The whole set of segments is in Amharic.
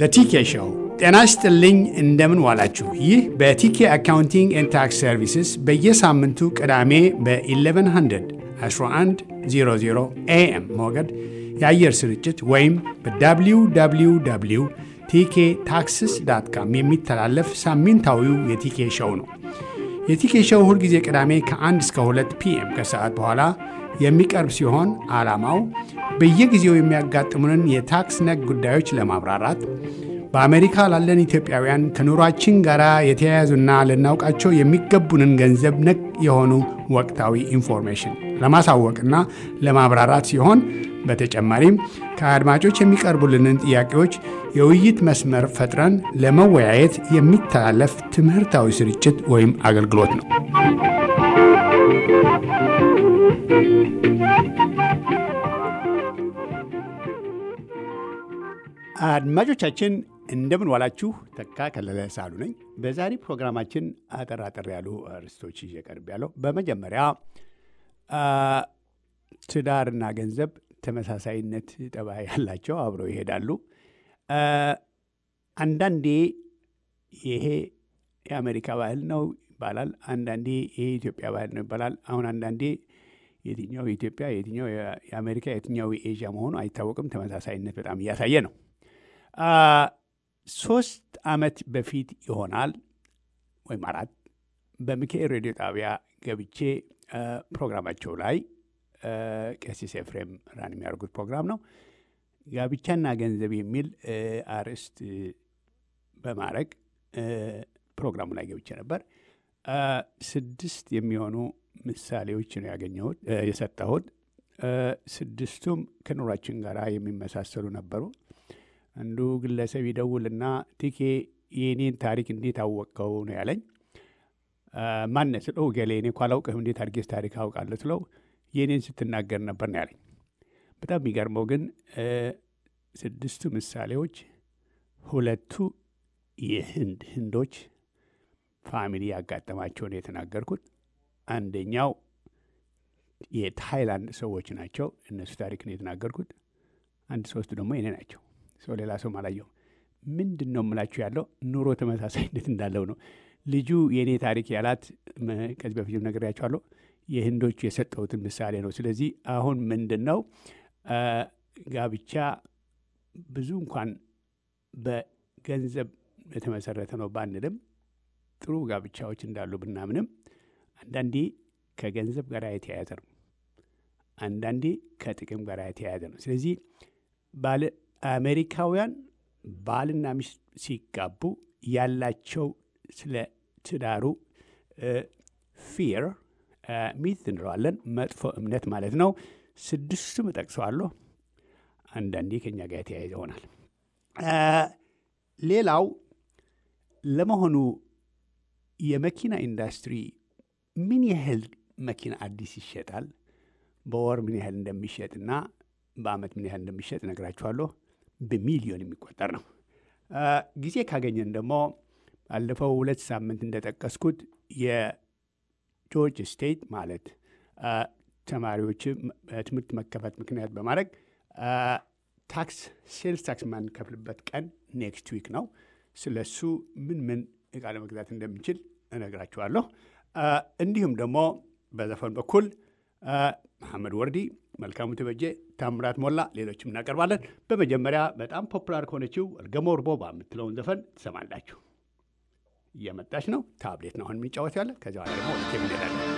ቲኬ ሾው። ጤና ይስጥልኝ፣ እንደምን ዋላችሁ። ይህ በቲኬ አካውንቲንግ ኤንድ ታክስ ሰርቪስስ በየሳምንቱ ቅዳሜ በ1100 1100 ኤኤም ሞገድ የአየር ስርጭት ወይም በwww ቲኬ ታክስስ ዳት ካም የሚተላለፍ ሳምንታዊው የቲኬ ሾው ነው። የቲኬ ሾው ሁልጊዜ ቅዳሜ ከ1 እስከ 2 ፒኤም ከሰዓት በኋላ የሚቀርብ ሲሆን ዓላማው በየጊዜው የሚያጋጥሙንን የታክስ ነክ ጉዳዮች ለማብራራት በአሜሪካ ላለን ኢትዮጵያውያን ከኑሯችን ጋር የተያያዙና ልናውቃቸው የሚገቡንን ገንዘብ ነክ የሆኑ ወቅታዊ ኢንፎርሜሽን ለማሳወቅና ለማብራራት ሲሆን በተጨማሪም ከአድማጮች የሚቀርቡልንን ጥያቄዎች የውይይት መስመር ፈጥረን ለመወያየት የሚተላለፍ ትምህርታዊ ስርጭት ወይም አገልግሎት ነው። አድማጮቻችን እንደምን ዋላችሁ። ተካ ከለለ ሳሉ ነኝ። በዛሬ ፕሮግራማችን አጠር አጠር ያሉ ርዕሶች ይዤ ቀርብ ያለው በመጀመሪያ ትዳርና ገንዘብ ተመሳሳይነት ጠባይ ያላቸው አብረው ይሄዳሉ። አንዳንዴ ይሄ የአሜሪካ ባህል ነው ይባላል፣ አንዳንዴ ይሄ የኢትዮጵያ ባህል ነው ይባላል። አሁን አንዳንዴ የትኛው የኢትዮጵያ የትኛው የአሜሪካ የትኛው የኤዥያ መሆኑ አይታወቅም። ተመሳሳይነት በጣም እያሳየ ነው። ሶስት ዓመት በፊት ይሆናል ወይም አራት በሚካኤል ሬዲዮ ጣቢያ ገብቼ ፕሮግራማቸው ላይ ቀሲስ ኤፍሬም ራን የሚያደርጉት ፕሮግራም ነው። ጋብቻና ገንዘብ የሚል አርዕስት በማድረግ ፕሮግራሙ ላይ ገብቼ ነበር። ስድስት የሚሆኑ ምሳሌዎች ነው ያገኘሁት የሰጠሁት። ስድስቱም ከኑሯችን ጋር የሚመሳሰሉ ነበሩ። አንዱ ግለሰብ ይደውልና ቲኬ የኔን ታሪክ እንዴት አወቀው ነው ያለኝ። ማነ ስለው ገሌ እኔ እኮ አላውቅህም እንዴት አድርጌስ ታሪክ አውቃለሁ ስለው የኔን ስትናገር ነበር ነው ያለኝ። በጣም የሚገርመው ግን ስድስቱ ምሳሌዎች ሁለቱ የህንድ ህንዶች ፋሚሊ ያጋጠማቸው ነው የተናገርኩት። አንደኛው የታይላንድ ሰዎች ናቸው። እነሱ ታሪክ ነው የተናገርኩት። አንድ ሶስቱ ደግሞ የኔ ናቸው። ሰው ሌላ ሰው አላየሁም። ምንድን ነው የምላችሁ ያለው ኑሮ ተመሳሳይነት እንዳለው ነው። ልጁ የእኔ ታሪክ ያላት ከዚህ በፊትም ነግሬያቸዋለሁ። የህንዶቹ የሰጠሁትን ምሳሌ ነው። ስለዚህ አሁን ምንድን ነው ጋብቻ ብዙ እንኳን በገንዘብ የተመሰረተ ነው ባንልም ጥሩ ጋብቻዎች እንዳሉ ብናምንም አንዳንዴ ከገንዘብ ጋር የተያያዘ ነው። አንዳንዴ ከጥቅም ጋር የተያያዘ ነው። ስለዚህ ባለ አሜሪካውያን ባልና ሚስት ሲጋቡ ያላቸው ስለ ትዳሩ ፊር ሚት እንለዋለን፣ መጥፎ እምነት ማለት ነው። ስድስቱም እጠቅሰዋለሁ። አንዳንዴ ከኛ ጋር የተያያዘ ይሆናል። ሌላው ለመሆኑ የመኪና ኢንዱስትሪ ምን ያህል መኪና አዲስ ይሸጣል፣ በወር ምን ያህል እንደሚሸጥና በአመት ምን ያህል እንደሚሸጥ እነግራችኋለሁ። በሚሊዮን የሚቆጠር ነው። ጊዜ ካገኘን ደግሞ ባለፈው ሁለት ሳምንት እንደጠቀስኩት የጆርጅ ስቴት ማለት ተማሪዎች በትምህርት መከፈት ምክንያት በማድረግ ታክስ ሴልስ ታክስ የማንከፍልበት ቀን ኔክስት ዊክ ነው። ስለሱ ምን ምን እቃ ለመግዛት እንደምንችል እነግራችኋለሁ። እንዲሁም ደግሞ በዘፈን በኩል መሐመድ ወርዲ፣ መልካሙ ተበጀ፣ ታምራት ሞላ፣ ሌሎችም እናቀርባለን። በመጀመሪያ በጣም ፖፑላር ከሆነችው እርገሞ እርቦባ የምትለውን ዘፈን ትሰማላችሁ። እየመጣች ነው። ታብሌት ነው አሁን የሚጫወት ያለ። ከዚ በኋላ ደግሞ ወደ እንሄዳለን።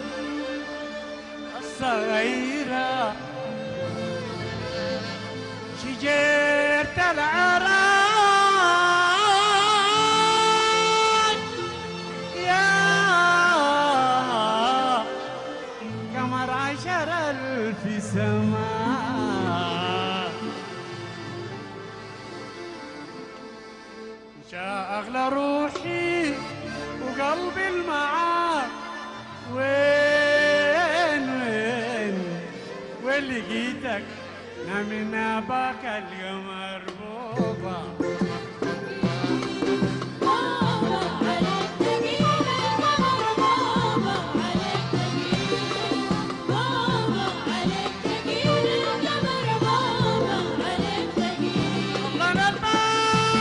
الصغيرة شجرة العراق يا قمر عشر ألف سماء جاء أغلى روحي وقلبي المعاك وين وين وين لقيتك من اباك القمر بوبا الله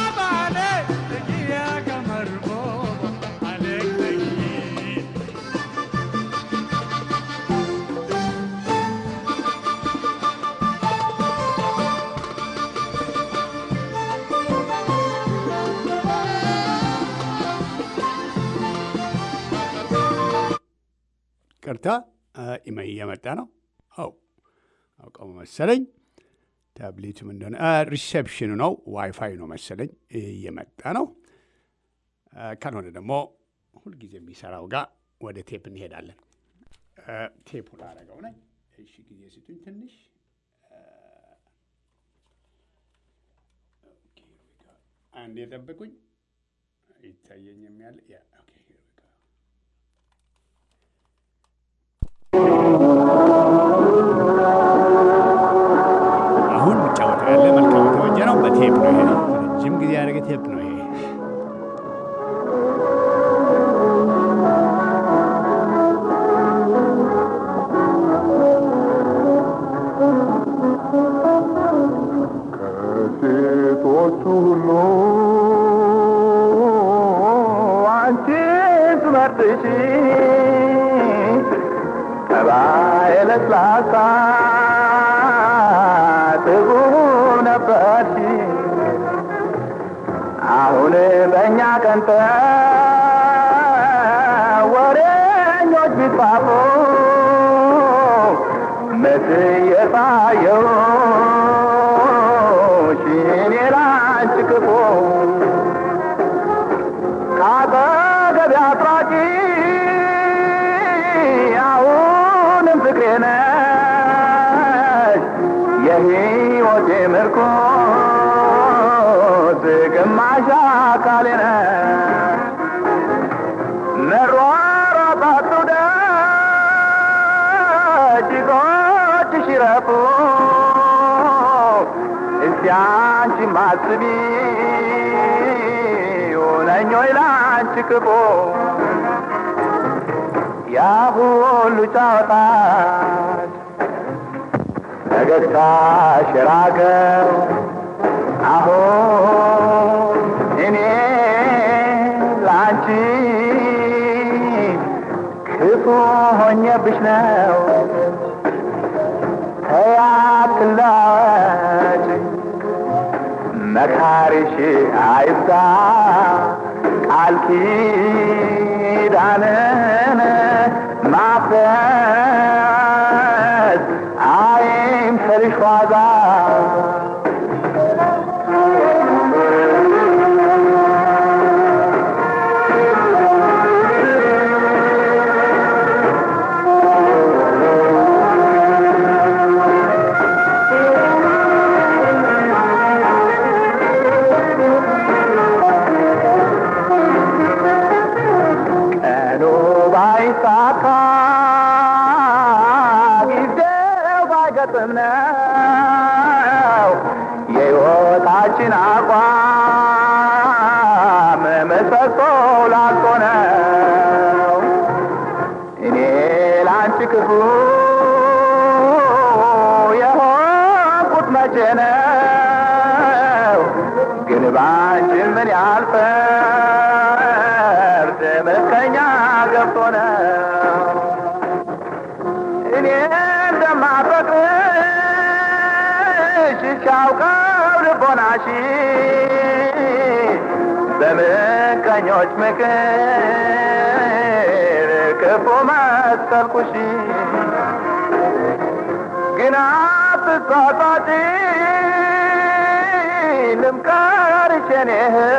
ቅርታ ኢሜይ እየመጣ ነው። አው አውቀው መሰለኝ። ታብሌቱም እንደሆነ ሪሴፕሽኑ ነው፣ ዋይፋይ ነው መሰለኝ እየመጣ ነው። ካልሆነ ደግሞ ሁልጊዜ የሚሰራው ጋር ወደ ቴፕ እንሄዳለን። ቴፑ ላረገው ነኝ። እሺ ጊዜ ስጡኝ ትንሽ። አንድ የጠብቁኝ ይታየኝም ያለ አሁን የሚጫወተው ያለ መልካም የተወጀ ነው። በቴፕ ነው ይሄ ረጅም ጊዜ ያደረገ ቴፕ ነው ይሄ። ከሴቶቹ ሁሉ አንቺ ትመርጥሽ ጠባይ ለስላሳ ጥሩ ነበርሽ አሁን በእኛ ቀንተ ወሬኞች ቢጻፉ መስዬ ሳየው ሽኔ ላንቺ ክፉ ካጠገቤ አጥራቂ አሁንም ፍቅሬ ነሽ የሕይወቴ ምርኮዝ ግማሽ አካሌ ነሽ መሯሯጥ አትውደድ እግሮችሽ ይረፉ እስቲ አንቺ ማስቢ ሆነኝ ወይ ላንቺ ክፉ ያ ሁሉ ጫወታሽ ፈገግታሽ የራቀው አሁን እኔ ላንቺ ክፉ ሆኜብሽ ነው ተያትላች መካሪሽ አይብዛ ቃል ኪዳንን ማፍረስ አይምሰልሽ ዋዛ ቀኑ ባይሳካ ጊዜው ባይገጥም ነው የሕይወታችን አቋም ምሰሶ ላልቶ ነው እኔ ላንቺ ክፉ የሆንኩት መቼ ነው ግን ባንቺ ምን ያልፈርድ ምቀኛ ገብቶ ነው እኔ እንደማፈቅርሽ ሲያውቀው ልቦናሽ በምቀኞች ምክር ክፉ መሰልኩሽ ግን አትሳሳቺ ልምከርሽ የኔ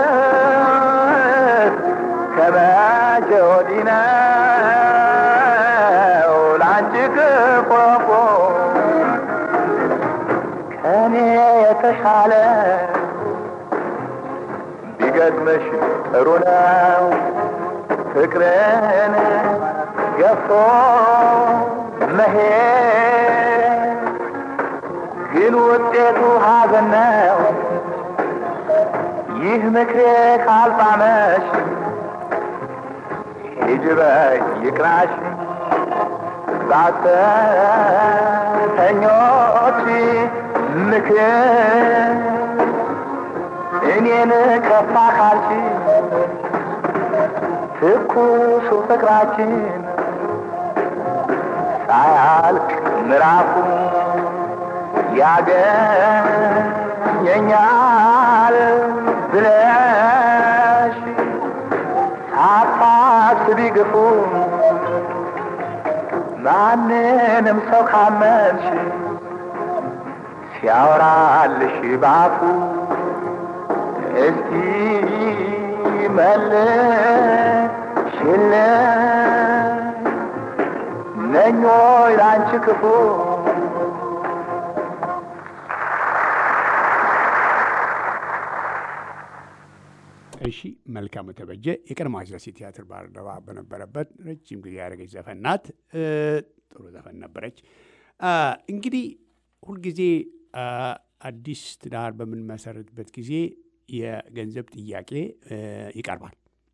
እህት ከመቼ ወዲህ ነው ላንቺ ክፉ ከኔ የተሻለ ቢገጥምሽ ጥሩ ነው ፍቅርን ገፍቶ መሄድ ግን ውጤቱ ሐዘን ነው። ይህ ምክሬ ካልጣመሽ ሂጂ በይ ይቅናሽ ዛተኞች ምክር እኔን ከፋ ካልሽ ትኩሱ ፍቅራችን ሳያልቅ ምዕራፉ ያገኘኛል ብለሽ ሳታስቢ ግፉ ማንንም ሰው ካመንሽ ሲያወራልሽ ባፉ እስቲ መልሽለት ነኞ ላንቺ ክፉ እሺ መልካሙ ተበጀ የቀድሞ አስላሴ ቲያትር ባልደረባ በነበረበት ረጅም ጊዜ ያደረገች ዘፈን ናት። እ፣ ጥሩ ዘፈን ነበረች። አ፣ እንግዲህ ሁልጊዜ አ፣ አዲስ ትዳር በምንመሰርትበት ጊዜ የገንዘብ ጥያቄ እ፣ ይቀርባል።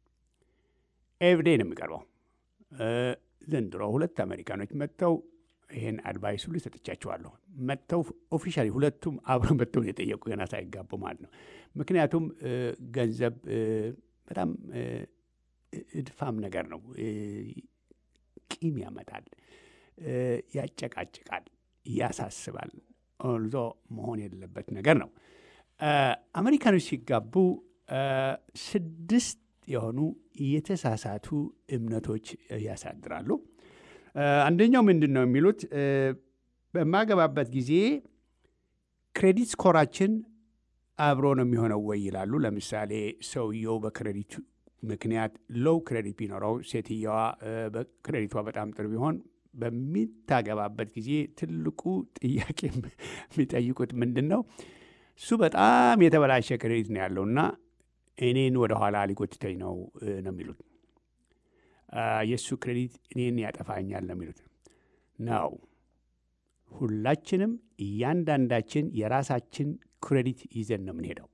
ኤቭዴ ነው የሚቀርበው። እ፣ ዘንድሮ ሁለት አሜሪካኖች መጥተው ይህን አድቫይስ ሁሉ ሰጥቻቸዋለሁ። መጥተው ኦፊሻሊ ሁለቱም አብረው መጥተው ነው የጠየቁ ገና ሳይጋቡ ማለት ነው። ምክንያቱም እ፣ ገንዘብ እ፣ በጣም እ፣ እድፋም ነገር ነው። እ፣ ቂም ያመጣል፣ እ፣ ያጨቃጭቃል፣ ያሳስባል። ኦልዞ መሆን የሌለበት ነገር ነው። እ፣ አሜሪካኖች ሲጋቡ እ፣ ስድስት የሆኑ የተሳሳቱ እምነቶች ያሳድራሉ። እ፣ አንደኛው ምንድን ነው የሚሉት እ፣ በማገባበት ጊዜ ክሬዲት ስኮራችን አብሮ ነው የሚሆነው ወይ ይላሉ። ለምሳሌ ሰውየው በክሬዲቱ ምክንያት ሎው ክሬዲት ቢኖረው ሴትየዋ እ፣ በክሬዲቷ በጣም ጥሩ ቢሆን በሚታገባበት ጊዜ ትልቁ ጥያቄ የሚጠይቁት ምንድን ነው? እሱ በጣም የተበላሸ ክሬዲት ነው ያለውና እኔን ወደኋላ ሊጎትተኝ ነው እ፣ ነው የሚሉት አ፣ የእሱ ክሬዲት እኔን ያጠፋኛል ነው የሚሉት ነው። ሁላችንም እያንዳንዳችን የራሳችን ክሬዲት ይዘን ነው የምንሄደው።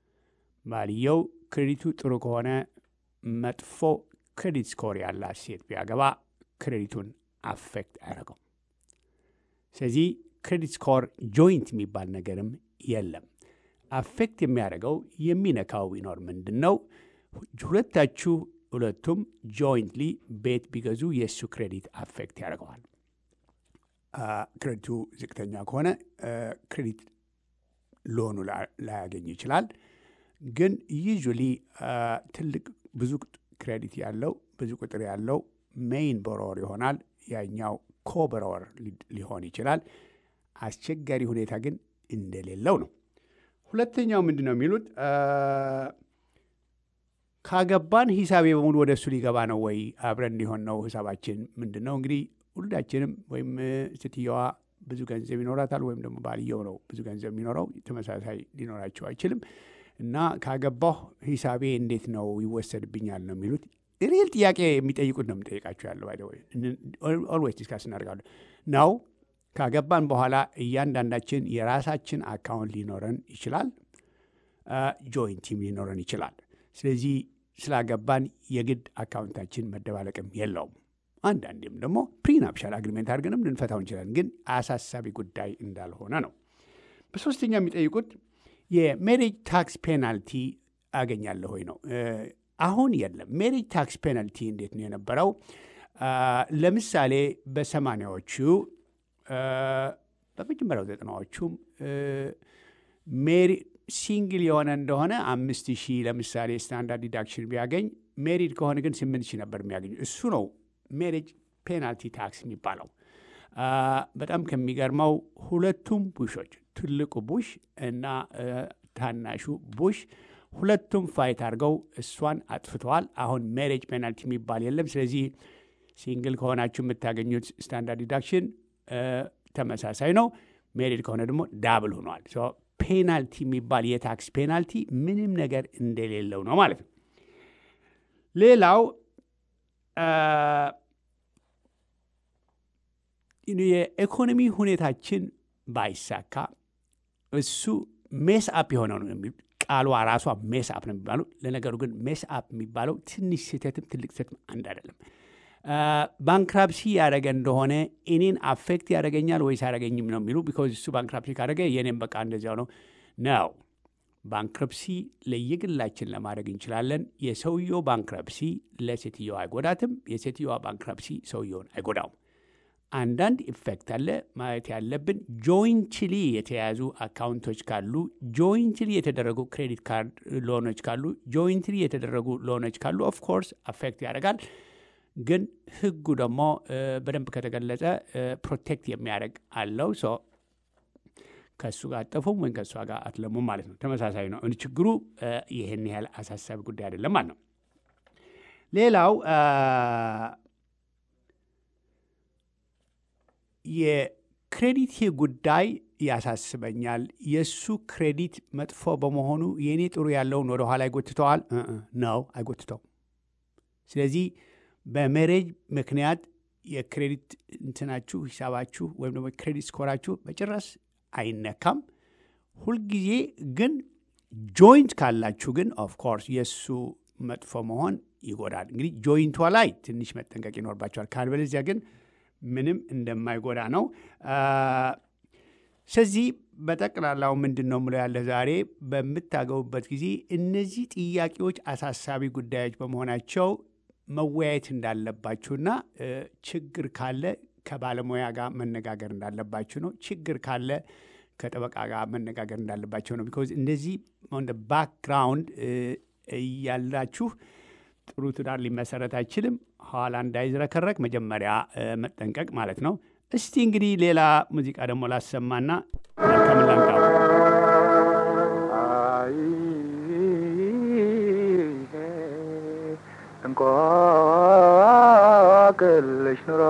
ባልየው ክሬዲቱ ጥሩ ከሆነ መጥፎ ክሬዲት ስኮር ያላት ሴት ቢያገባ ክሬዲቱን አፌክት አያደርገው። ስለዚህ ክሬዲት ስኮር ጆይንት የሚባል ነገርም የለም። አፌክት የሚያደርገው የሚነካው ቢኖር ምንድን ነው? ሁለታችሁ ሁለቱም ጆይንትሊ ቤት ቢገዙ የእሱ ክሬዲት አፌክት ያደርገዋል። አ፣ ክሬዲቱ ዝቅተኛ ከሆነ አ፣ ክሬዲት ሎኑ ላ- ላያገኝ ይችላል። ግን ዩዥሊ ትልቅ ብዙ ክሬዲት ያለው ብዙ ቁጥር ያለው ሜይን ቦሮወር ይሆናል። ያኛው ኮቦሮወር ሊሆን ይችላል። አስቸጋሪ ሁኔታ ግን እንደሌለው ነው። ሁለተኛው ምንድን ነው የሚሉት አ፣ ካገባን ሂሳቤ በሙሉ ወደ እሱ ሊገባ ነው ወይ አብረን ሊሆን ነው ሂሳባችን ምንድን ነው? እንግዲህ ሁላችንም ወይም እ፣ ሴትየዋ ብዙ ገንዘብ ይኖራታል ወይም ደግሞ ባልየው ነው ብዙ ገንዘብ የሚኖረው ተመሳሳይ ሊኖራቸው አይችልም። እና ካገባሁ ሂሳቤ እንዴት ነው ይወሰድብኛል ነው የሚሉት። ሪል ጥያቄ የሚጠይቁት ነው የምጠይቃቸው ያለው ባይ ኦልዌይስ ዲስካስ እናደርጋለን ነው። ካገባን በኋላ እያንዳንዳችን የራሳችን አካውንት ሊኖረን ይችላል፣ ጆይንቲም ሊኖረን ይችላል። ስለዚህ ስላገባን የግድ አካውንታችን መደባለቅም የለውም። አንዳንዴም ደግሞ ፕሪናፕሻል አግሪሜንት አድርገንም ልንፈታው እንችላለን። ግን አሳሳቢ ጉዳይ እንዳልሆነ ነው። በሶስተኛ የሚጠይቁት የሜሪጅ ታክስ ፔናልቲ አገኛለሁ ወይ ነው። እ፣ አሁን የለም። ሜሪጅ ታክስ ፔናልቲ እንዴት ነው የነበረው? አ፣ ለምሳሌ በሰማኒያዎቹ እ፣ በመጀመሪያው ዘጠናዎቹም እ፣ ሜሪ ሲንግል የሆነ እንደሆነ አምስት ሺህ ለምሳሌ ስታንዳርድ ዲዳክሽን ቢያገኝ ሜሪድ ከሆነ ግን ስምንት ሺህ ነበር የሚያገኙ። እሱ ነው ሜሪጅ ፔናልቲ ታክስ የሚባለው። አ፣ በጣም ከሚገርመው ሁለቱም ቡሾች ትልቁ ቡሽ እና እ፣ ታናሹ ቡሽ ሁለቱም ፋይት አድርገው እሷን አጥፍተዋል። አሁን ሜሬጅ ፔናልቲ የሚባል የለም። ስለዚህ ሲንግል ከሆናችሁ የምታገኙት ስታንዳርድ ዲዳክሽን እ፣ ተመሳሳይ ነው። ሜሪድ ከሆነ ደግሞ ዳብል ሆኗል። ሶ ፔናልቲ የሚባል የታክስ ፔናልቲ ምንም ነገር እንደሌለው ነው ማለት ነው። ሌላው አ፣ የኢኮኖሚ ሁኔታችን ባይሳካ እሱ ሜስ አፕ የሆነው ነው የሚሉት። ቃሏ ራሷ ሜስ አፕ ነው የሚባለው። ለነገሩ ግን ሜስ አፕ የሚባለው ትንሽ ስህተትም ትልቅ ስህተትም አንድ አይደለም። ባንክራፕሲ ያደረገ እንደሆነ እኔን አፌክት ያደረገኛል ወይስ አያደረገኝም ነው የሚሉ ቢኮዝ እሱ ባንክራፕሲ ካደረገ የኔም በቃ እንደዚያው ነው ነው። ባንክረፕሲ ለየግላችን ለማድረግ እንችላለን። የሰውየው ባንክረፕሲ ለሴትየዋ አይጎዳትም። የሴትየዋ ባንክረፕሲ ሰውየውን አይጎዳውም። አንዳንድ ኢፌክት አለ ማየት ያለብን። ጆይንትሊ የተያዙ አካውንቶች ካሉ፣ ጆይንትሊ የተደረጉ ክሬዲት ካርድ ሎኖች ካሉ፣ ጆይንትሊ የተደረጉ ሎኖች ካሉ ኦፍኮርስ አፌክት ያደርጋል። ግን ህጉ ደግሞ በደንብ ከተገለጸ ፕሮቴክት የሚያደርግ አለው። ሶ ከእሱ ጋር አጠፉም ወይም ከእሷ ጋር አትለሙም ማለት ነው። ተመሳሳይ ነው። ችግሩ ይህን ያህል አሳሳቢ ጉዳይ አይደለም ማለት ነው። ሌላው የክሬዲት ጉዳይ ያሳስበኛል። የእሱ ክሬዲት መጥፎ በመሆኑ የእኔ ጥሩ ያለውን ወደ ኋላ ይጎትተዋል ነው አይጎትተው። ስለዚህ በሜሬጅ ምክንያት የክሬዲት እንትናችሁ ሂሳባችሁ ወይም ደግሞ ክሬዲት ስኮራችሁ በጭራሽ አይነካም። ሁልጊዜ ግን ጆይንት ካላችሁ ግን ኦፍኮርስ የእሱ መጥፎ መሆን ይጎዳል። እንግዲህ ጆይንቷ ላይ ትንሽ መጠንቀቅ ይኖርባቸዋል። ካልበለዚያ ግን ምንም እንደማይጎዳ ነው። ስለዚህ በጠቅላላው ምንድን ነው ምለው ያለ ዛሬ በምታገቡበት ጊዜ እነዚህ ጥያቄዎች አሳሳቢ ጉዳዮች በመሆናቸው መወያየት እንዳለባችሁና ችግር ካለ ከባለሙያ ጋር መነጋገር እንዳለባችሁ ነው። ችግር ካለ ከጠበቃ ጋር መነጋገር እንዳለባቸው ነው። ቢኮዝ እንደዚህ ባክግራውንድ እያላችሁ ጥሩ ትዳር ሊመሰረት አይችልም። ኋላ እንዳይዝረከረክ መጀመሪያ መጠንቀቅ ማለት ነው። እስቲ እንግዲህ ሌላ ሙዚቃ ደግሞ ላሰማና መልካም ላምጣው። እንቆቅልሽ ኑሮ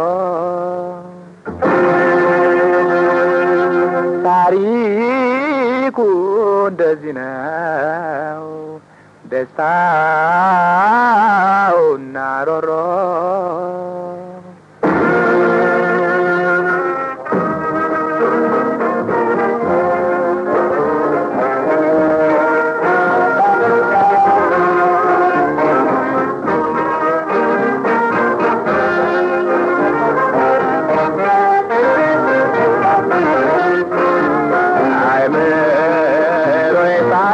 ታሪኩ እንደዚህ ነው። ደስታውና ሮሮ አይምሮዬ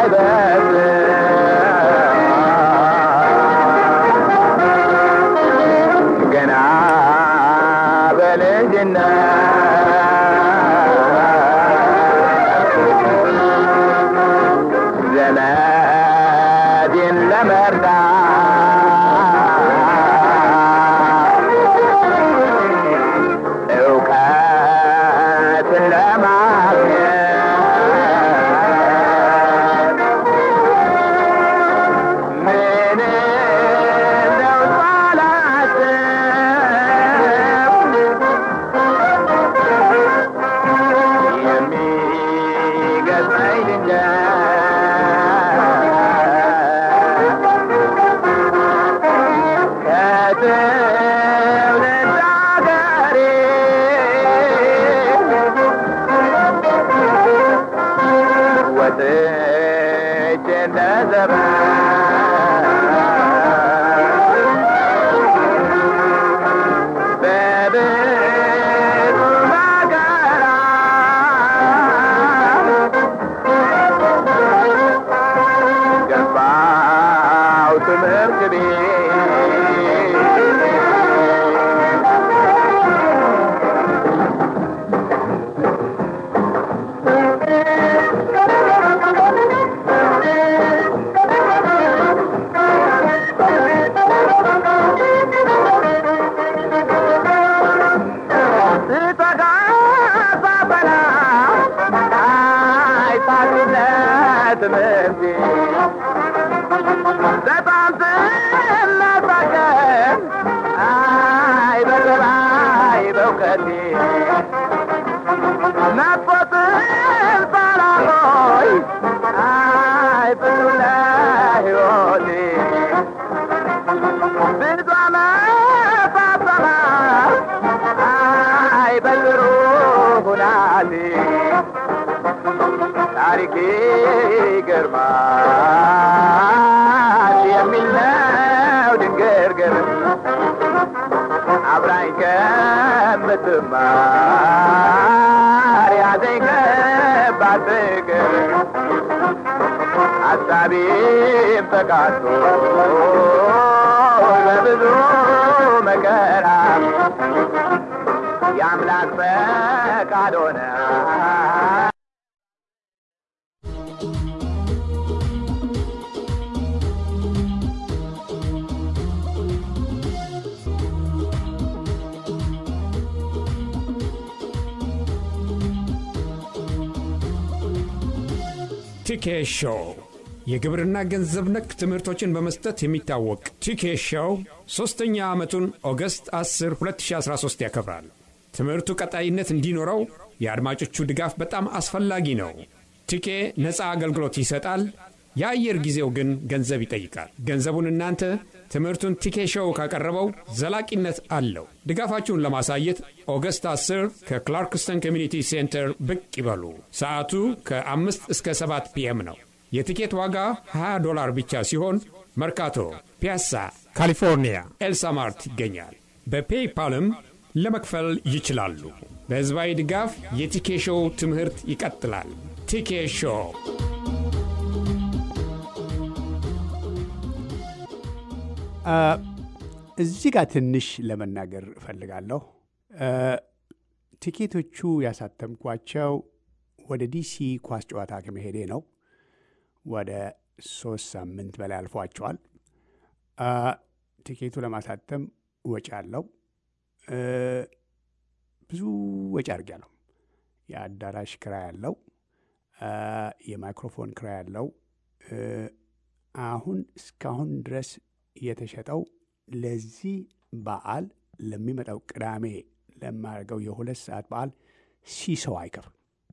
ሳይበስል ገና በልጅነት ዘመዴን ለመርዳት እውቀትን ለማግኘት ምንም ነው ሳላስብ የሚገጥመኝ ድንገት ከትውልድ አገሬ ወጥቼ እንደ ዘመን በብዙ መከራ ገባው ትምህርት ቤት ስጠጋ ሳበላ አይታክለት ትምህርቴ በጣም ስመሰገን አይ በጥራይ በእውቀቴ መጥፎትን ባላቆይ አይ ፍጹም ለሕይወቴ ብዙ ዓመት አስተማር አይ በጥሩ ሁናቴ ታሪኬ ይገርማል የሚል ነው ድንግርግር አብራኝ ከምትማር ያዘኝ ከባድ ፍቅር ሀሳቤም ተቃቶ በብዙ መከራ የአምላክ ፈቃድ ሆነ ቲኬ ሾው የግብርና ገንዘብ ነክ ትምህርቶችን በመስጠት የሚታወቅ ቲኬ ሾው ሦስተኛ ዓመቱን ኦገስት 10 2013 ያከብራል። ትምህርቱ ቀጣይነት እንዲኖረው የአድማጮቹ ድጋፍ በጣም አስፈላጊ ነው። ቲኬ ነፃ አገልግሎት ይሰጣል። የአየር ጊዜው ግን ገንዘብ ይጠይቃል። ገንዘቡን እናንተ ትምህርቱን ቲኬ ሾው ካቀረበው ዘላቂነት አለው። ድጋፋችሁን ለማሳየት ኦገስት 10 ከክላርክስተን ኮሚኒቲ ሴንተር ብቅ ይበሉ። ሰዓቱ ከ5 እስከ 7 ፒኤም ነው። የቲኬት ዋጋ 20 ዶላር ብቻ ሲሆን መርካቶ፣ ፒያሳ፣ ካሊፎርኒያ ኤልሳማርት ይገኛል። በፔይፓልም ለመክፈል ይችላሉ። በሕዝባዊ ድጋፍ የቲኬ ሾው ትምህርት ይቀጥላል። ቲኬ ሾው እዚህ ጋር ትንሽ ለመናገር እፈልጋለሁ። ቲኬቶቹ ያሳተምኳቸው ወደ ዲሲ ኳስ ጨዋታ ከመሄዴ ነው። ወደ ሶስት ሳምንት በላይ አልፏቸዋል። ቲኬቱ ለማሳተም ወጪ አለው። ብዙ ወጪ አድርጊያለሁ። የአዳራሽ ክራይ አለው። የማይክሮፎን ክራይ አለው። አሁን እስካሁን ድረስ የተሸጠው ለዚህ በዓል ለሚመጣው ቅዳሜ ለማደርገው የሁለት ሰዓት በዓል ሺህ ሰው አይከፍል።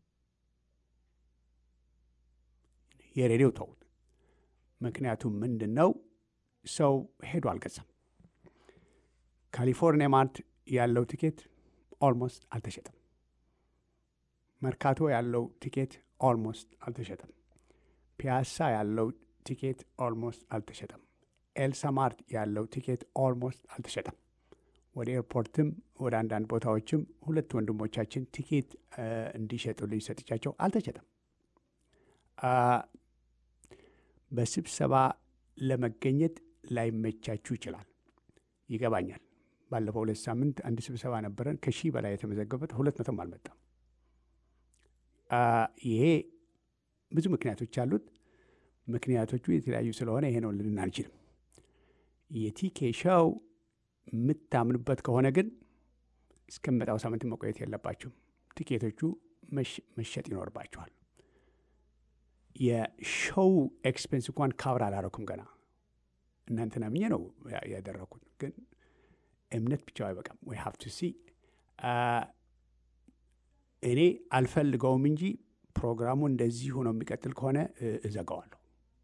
የሬዲዮ ተውት። ምክንያቱም ምንድን ነው ሰው ሄዶ አልገዛም። ካሊፎርኒያ ማርት ያለው ቲኬት ኦልሞስት አልተሸጠም። መርካቶ ያለው ቲኬት ኦልሞስት አልተሸጠም። ፒያሳ ያለው ቲኬት ኦልሞስት አልተሸጠም። ኤልሳ ማርት ያለው ቲኬት ኦልሞስት አልተሸጠም። ወደ ኤርፖርትም ወደ አንዳንድ ቦታዎችም ሁለት ወንድሞቻችን ቲኬት እንዲሸጡልኝ ሰጥቻቸው አልተሸጠም። በስብሰባ ለመገኘት ላይመቻችሁ ይችላል፣ ይገባኛል። ባለፈው ሁለት ሳምንት አንድ ስብሰባ ነበረን። ከሺህ በላይ የተመዘገበት ሁለት መቶም አልመጣም። ይሄ ብዙ ምክንያቶች አሉት። ምክንያቶቹ የተለያዩ ስለሆነ ይሄ ነው ልን አንችልም። የቲኬ ሾው የምታምኑበት ከሆነ ግን እስከሚመጣው ሳምንት መቆየት የለባችሁም። ቲኬቶቹ መሸጥ ይኖርባችኋል። የሾው ኤክስፔንስ እንኳን ካብር አላረኩም ገና እናንተን አምኜ ነው ያደረኩት። ግን እምነት ብቻው አይበቃም። ወይ ሀብቱ ሲ እኔ አልፈልገውም እንጂ ፕሮግራሙ እንደዚህ ሆኖ የሚቀጥል ከሆነ እዘጋዋለሁ።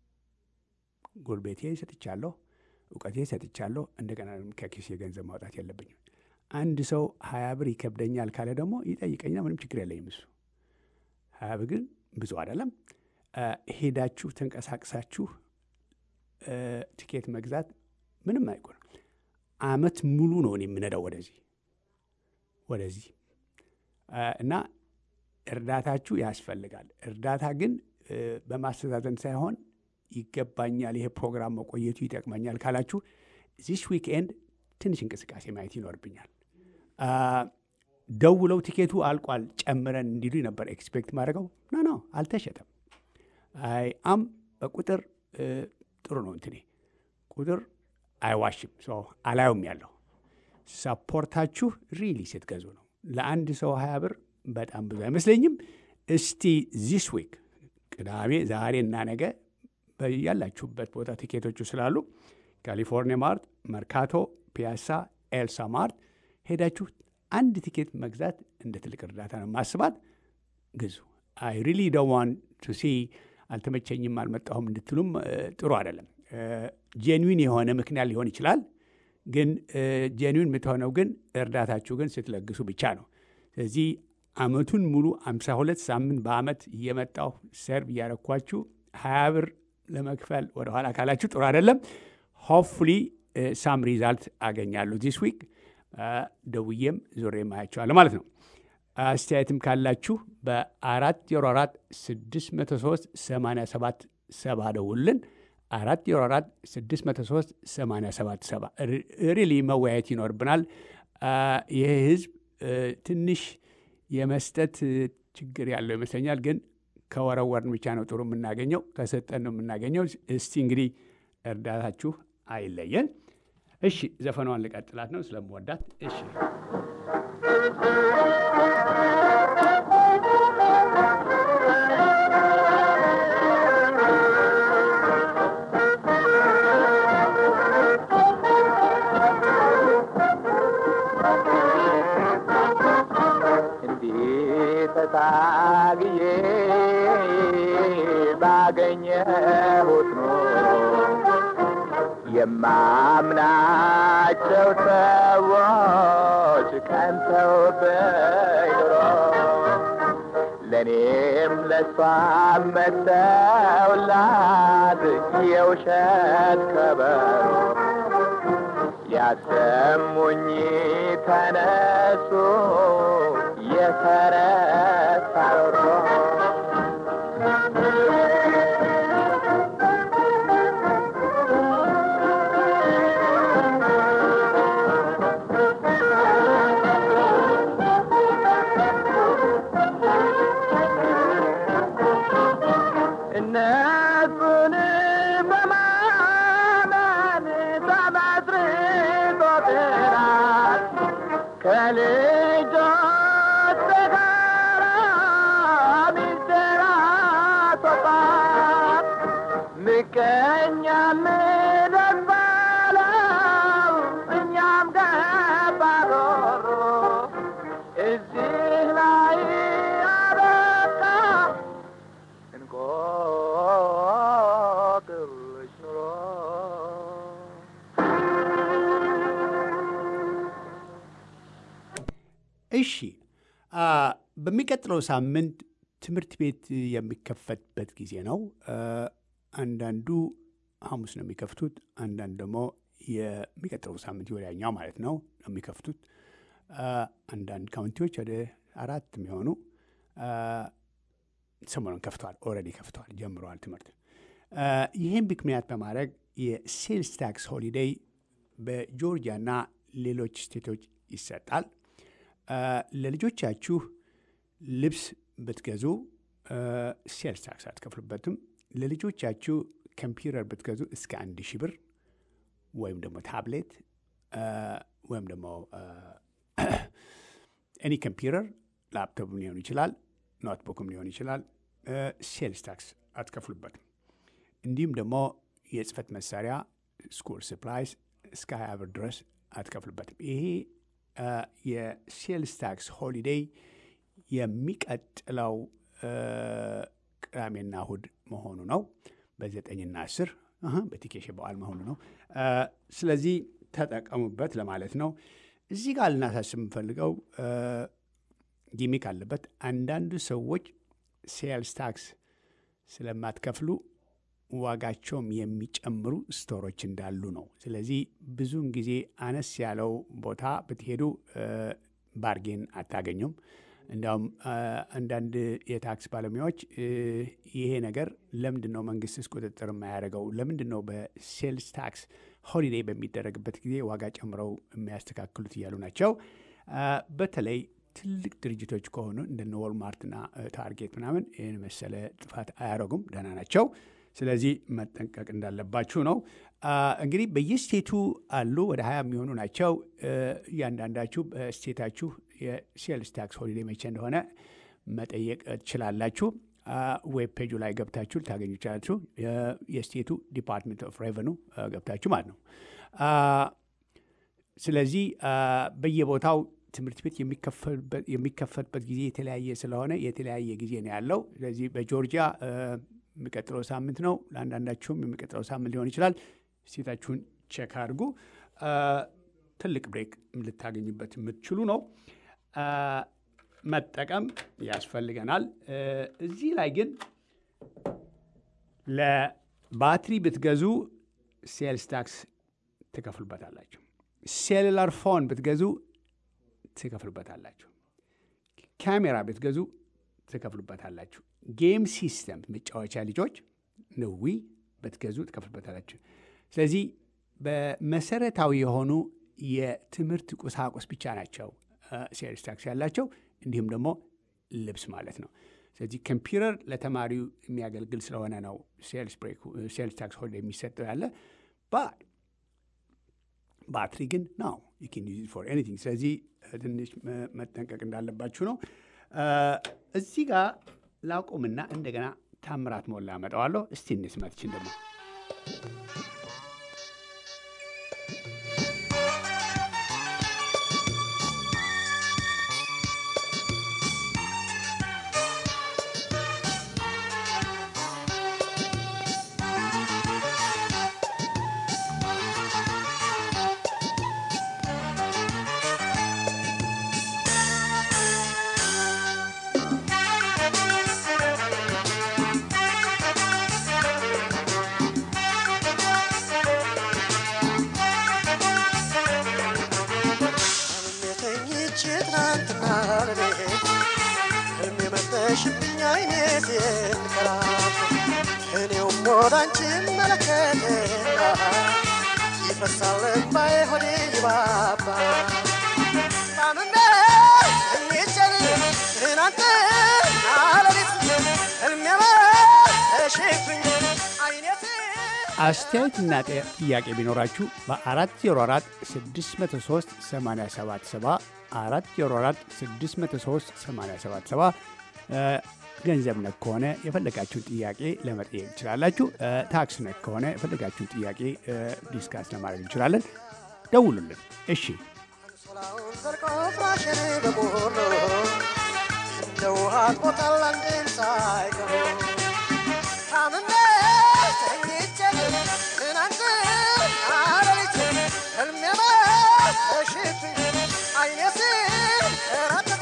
ጉልቤቴ ሰጥቻለሁ፣ እውቀቴ ሰጥቻለሁ። እንደገና ከኪሴ ገንዘብ ማውጣት የለብኝም። አንድ ሰው ሀያ ብር ይከብደኛል ካለ ደግሞ ይጠይቀኛል። ምንም ችግር የለኝም። እሱ ሀያ ብር ግን ብዙ አይደለም። ሄዳችሁ ተንቀሳቅሳችሁ ቲኬት መግዛት ምንም አይጎልም። አመት ሙሉ ነው እኔ የምነዳው ወደዚህ ወደዚህ እና እርዳታችሁ ያስፈልጋል። እርዳታ ግን በማስተዛዘን ሳይሆን ይገባኛል፣ ይሄ ፕሮግራም መቆየቱ ይጠቅመኛል ካላችሁ ዚስ ዊክኤንድ ትንሽ እንቅስቃሴ ማየት ይኖርብኛል። ደውለው ቲኬቱ አልቋል ጨምረን እንዲሉ ነበር ኤክስፔክት ማድረገው። ኖ ኖ አልተሸጠም። አይ አም በቁጥር ጥሩ ነው እንትኔ ቁጥር አይዋሽም። አላዩም ያለው ሰፖርታችሁ ሪሊ ስትገዙ ነው። ለአንድ ሰው ሀያ ብር በጣም ብዙ አይመስለኝም። እስቲ ዚስ ዊክ ቅዳሜ፣ ዛሬ እና ነገ ያላችሁበት ቦታ ቲኬቶቹ ስላሉ ካሊፎርኒያ ማርት፣ መርካቶ፣ ፒያሳ፣ ኤልሳ ማርት ሄዳችሁ አንድ ቲኬት መግዛት እንደ ትልቅ እርዳታ ነው ማስባት። ግዙ። አይ ሪሊ ዶንት ዋንት ቱ ሲ አልተመቸኝም፣ አልመጣሁም እንድትሉም ጥሩ አይደለም። ጄንዊን የሆነ ምክንያት ሊሆን ይችላል። ግን ጄንዊን የምትሆነው ግን እርዳታችሁ ግን ስትለግሱ ብቻ ነው። ስለዚህ አመቱን ሙሉ አምሳ ሁለት ሳምንት በአመት እየመጣሁ ሰርቭ እያረኳችሁ ሀያ ብር ለመክፈል ወደኋላ ካላችሁ ጥሩ አይደለም። ሆፕፉሊ ሳም ሪዛልት አገኛለሁ ዲስ ዊክ ደውዬም ዞሬ ማያቸዋለሁ ማለት ነው። አስተያየትም ካላችሁ በአራት ዜሮ አራት ስድስት መቶ ሶስት ሰማንያ ሰባት ሰባ ደውልን። አራት ዜሮ አራት ስድስት መቶ ሶስት ሰማንያ ሰባት ሰባ ሪሊ መወያየት ይኖርብናል። ይህ ህዝብ ትንሽ የመስጠት ችግር ያለው ይመስለኛል። ግን ከወረወርን ብቻ ነው ጥሩ የምናገኘው፣ ከሰጠን ነው የምናገኘው። እስቲ እንግዲህ እርዳታችሁ አይለየን። እሺ ዘፈኗን ልቀጥላት ነው ስለምወዳት። እሺ ታግዬ ባገኘሁት ኖሮ የማምናቸው ሰዎች ቀንተውብኝ ኑሮ ለእኔም ለእሷም መተውላት የውሸት ከበሮ ያሰሙኝ ተነሱ የተረሳ ሮሮ እነሱን በማመን ተመስርቶ ጥራት ከልጆች ጋር ሚስጥር አስወጣት ምቀኛም ደስ ባለው እኛም ገባ ሮሮ እዚህ ላይ አበቃ እንቆቅልሽ ኑሮ እሺ አ፣ በሚቀጥለው ሳምንት ትምህርት ቤት የሚከፈትበት ጊዜ ነው። አ፣ አንዳንዱ ሐሙስ ነው የሚከፍቱት፣ አንዳንድ ደግሞ የሚቀጥለው ሳምንት ወዲያኛው ማለት ነው ነው የሚከፍቱት። አ፣ አንዳንድ ካውንቲዎች ወደ አራት የሚሆኑ አ፣ ሰሞኑን ከፍተዋል፣ ኦልሬዲ ከፍተዋል፣ ጀምረዋል ትምህርት። አ፣ ይህን ምክንያት በማድረግ የሴልስ ታክስ ሆሊዴይ በጆርጂያ እና ሌሎች ስቴቶች ይሰጣል። አ፣ ለልጆቻችሁ ልብስ ብትገዙ ሴልስ ታክስ አትከፍሉበትም። ለልጆቻችሁ ኮምፒውተር ብትገዙ እስከ አንድ ሺህ ብር ወይም ደግሞ ታብሌት አ፣ ወይም ደግሞ ኤኒ ኮምፒውተር ላፕቶፕም ሊሆን ይችላል፣ ኖትቡክም ሊሆን ይችላል። ሴልስ ታክስ አትከፍሉበትም። እንዲሁም ደግሞ የጽህፈት መሳሪያ ስኩል ስፕላይስ እስከ ሀያ ብር ድረስ አትከፍሉበትም። ይሄ አ፣ የሴልስ ታክስ ሆሊዴይ የሚቀጥለው አ፣ ቅዳሜና እሁድ መሆኑ ነው። በዘጠኝና አስር አሀ፣ በቲኬሽ በዓል መሆኑ ነው። አ፣ ስለዚህ ተጠቀሙበት ለማለት ነው። እዚህ ጋር ልናሳስብ የምፈልገው አ፣ ጊሚክ አለበት። አንዳንዱ ሰዎች ሴልስ ታክስ ስለማትከፍሉ ዋጋቸውም የሚጨምሩ ስቶሮች እንዳሉ ነው። ስለዚህ ብዙውን ጊዜ አነስ ያለው ቦታ ብትሄዱ አ፣ ባርጌን አታገኙም። እንዲያውም አ፣ አንዳንድ የታክስ ባለሙያዎች እ፣ ይሄ ነገር ለምንድን ነው መንግስትስ ቁጥጥር የማያደርገው? ለምንድን ነው በሴልስ ታክስ ሆሊዴይ በሚደረግበት ጊዜ ዋጋ ጨምረው የሚያስተካክሉት እያሉ ናቸው። አ፣ በተለይ ትልቅ ድርጅቶች ከሆኑ እንደነ ወልማርትና እ፣ ታርጌት ምናምን ይህን መሰለ ጥፋት አያደርጉም፣ ደህና ናቸው። ስለዚህ መጠንቀቅ እንዳለባችሁ ነው። አ፣ እንግዲህ በየስቴቱ አሉ ወደ ሀያ የሚሆኑ ናቸው። እ፣ እያንዳንዳችሁ በስቴታችሁ የሴልስ ታክስ ሆሊዴይ መቼ እንደሆነ መጠየቅ ትችላላችሁ። አ፣ ዌብ ፔጁ ላይ ገብታችሁ ልታገኙ ይችላላችሁ። የ- የስቴቱ ዲፓርትመንት ኦፍ ሬቨኑ ገብታችሁ ማለት ነው። አ፣ ስለዚህ አ፣ በየቦታው ትምህርት ቤት የሚከፈልበት የሚከፈልበት ጊዜ የተለያየ ስለሆነ የተለያየ ጊዜ ነው ያለው። ስለዚህ በጆርጂያ አ፣ የሚቀጥለው ሳምንት ነው። ለአንዳንዳችሁም የሚቀጥለው ሳምንት ሊሆን ይችላል። ስቴታችሁን ቼክ አድርጉ። አ፣ ትልቅ ብሬክ ልታገኙበት የምትችሉ ነው። አ፣ መጠቀም ያስፈልገናል። እ፣ እዚህ ላይ ግን ለባትሪ ብትገዙ ሴልስ ታክስ ትከፍሉበታላችሁ። ሴሉላር ፎን ብትገዙ ትከፍሉበታላችሁ። ካሜራ ብትገዙ ትከፍሉበታላችሁ። ጌም ሲስተም መጫወቻ ልጆች ንዊ ብትገዙ ትከፍሉበታላችሁ። ስለዚህ በመሰረታዊ የሆኑ የትምህርት ቁሳቁስ ብቻ ናቸው ሴልስ ታክስ ያላቸው፣ እንዲሁም ደግሞ ልብስ ማለት ነው። ስለዚህ ኮምፒውተር ለተማሪው የሚያገልግል ስለሆነ ነው ሴልስ ታክስ ሆልድ የሚሰጠው ያለ ባትሪ ግን ነው ፎር ኤኒቲንግ። ስለዚህ ትንሽ መጠንቀቅ እንዳለባችሁ ነው። እዚህ ጋር ላቁምና እንደገና ታምራት ሞላ አመጣዋለሁ። እስቲ እንስማትችን ደግሞ ሳይሽብኝ አይኔ ሲንከራቶ እኔውም ወደ አንቺ መለከትና ይፈሳል እምባዬ ሆዴ ይባባ ታምሜ ተኝቼን ትናንትና ሌሊት ሕልሜ መሸብኝ አይኔ አስተያየትና ጤ- ጥያቄ ቢኖራችሁ በ404 603 877 404 603 877 ገንዘብ ነክ ከሆነ የፈለጋችሁን ጥያቄ ለመጠየቅ ትችላላችሁ። እ፣ ታክስ ነክ ከሆነ የፈለጋችሁን ጥያቄ እ፣ ዲስካስ ለማድረግ እንችላለን። ደውሉልን። እሺ አንሶላውን ዘልቆ ፍራሽን በሙሉ እንደ ውሃ አጥቦታል አንድም ሳይቀሩ ታምሜ ተኝቼ ትናንትና ሌሊት ሕልሜ መሸብኝ አይኔ ሲንከራተት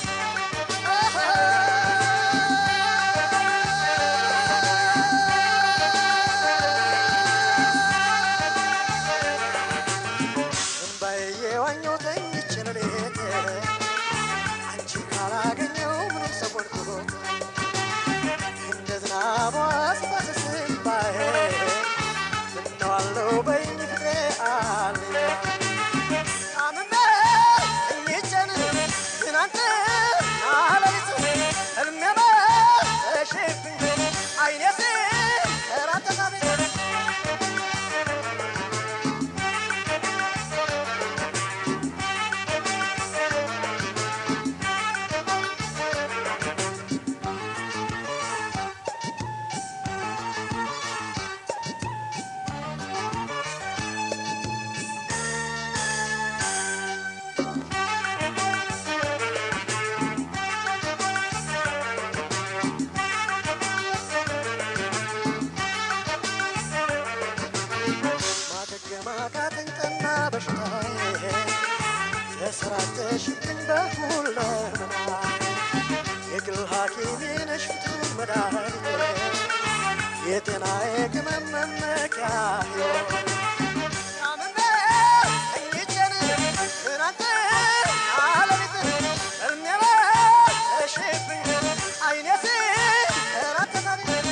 እምባዬ የዋኘው ተኝቼ ሌሊት አንቺ ካላገኘው ምንም ሰወድኩት እንደ ዝናቧ ስፋስስ እምባዬ ምነዋለው በይኝ ፍቅሬ አለ ታምሜ ተኝቼን ትናንትና ሌሊት ሕልሜ መሸብኝ አይኔ ሲንከራተት ማገገማ ካተኝጠና በሽታዬ ተሰራጨሽብኝ በሁለመና የግል ሐኪሜ ነሽ ፍቱን መድኃኒቴ የጤናዬ ቅመም መመኪያ ሕይወት ታምሜ ተኝቼን ትናንትና ሌሊት ሕልሜ መሸብኝ አይኔ ሲንከራተት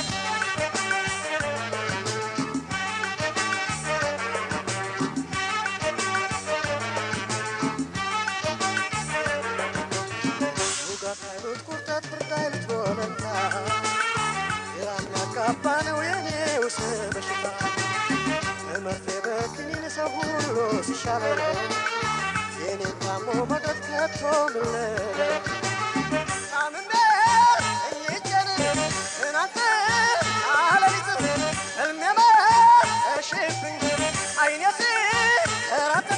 ውጋት አይሉት ቁርጠት ብርድ አይሉት ወለታ ግራ የሚያጋባ ነው የኔውስ በሽታ በመርፌ በክኒን ሰው ሁሉ ሲሻለው የኔን ታሞ መቅረት ከቶ ምን ልበል? ታምሜ ተኝቼን ትናንትና ሌሊት ሕልሜ መሸብኝ አይኔ ሲንከራተት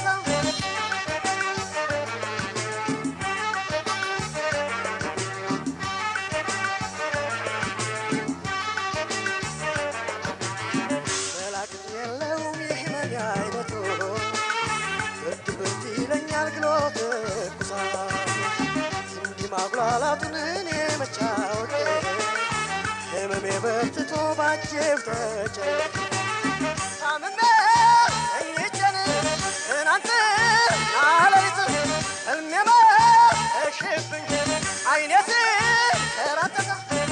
መላቅም የለውም የህመም አይነቱ ብርድ ብርድ ይለኛል ግሎት ትኩሳት እንዲህ ማጉላላቱን እኔ መቻወቄ ህመሜ በርትቶ ባጀብ ተጨነቄ ታምሜ ተኝቼን ትናንትና ሌሊት ሕልሜ መሸብኝ አይኔ ሲንከራተት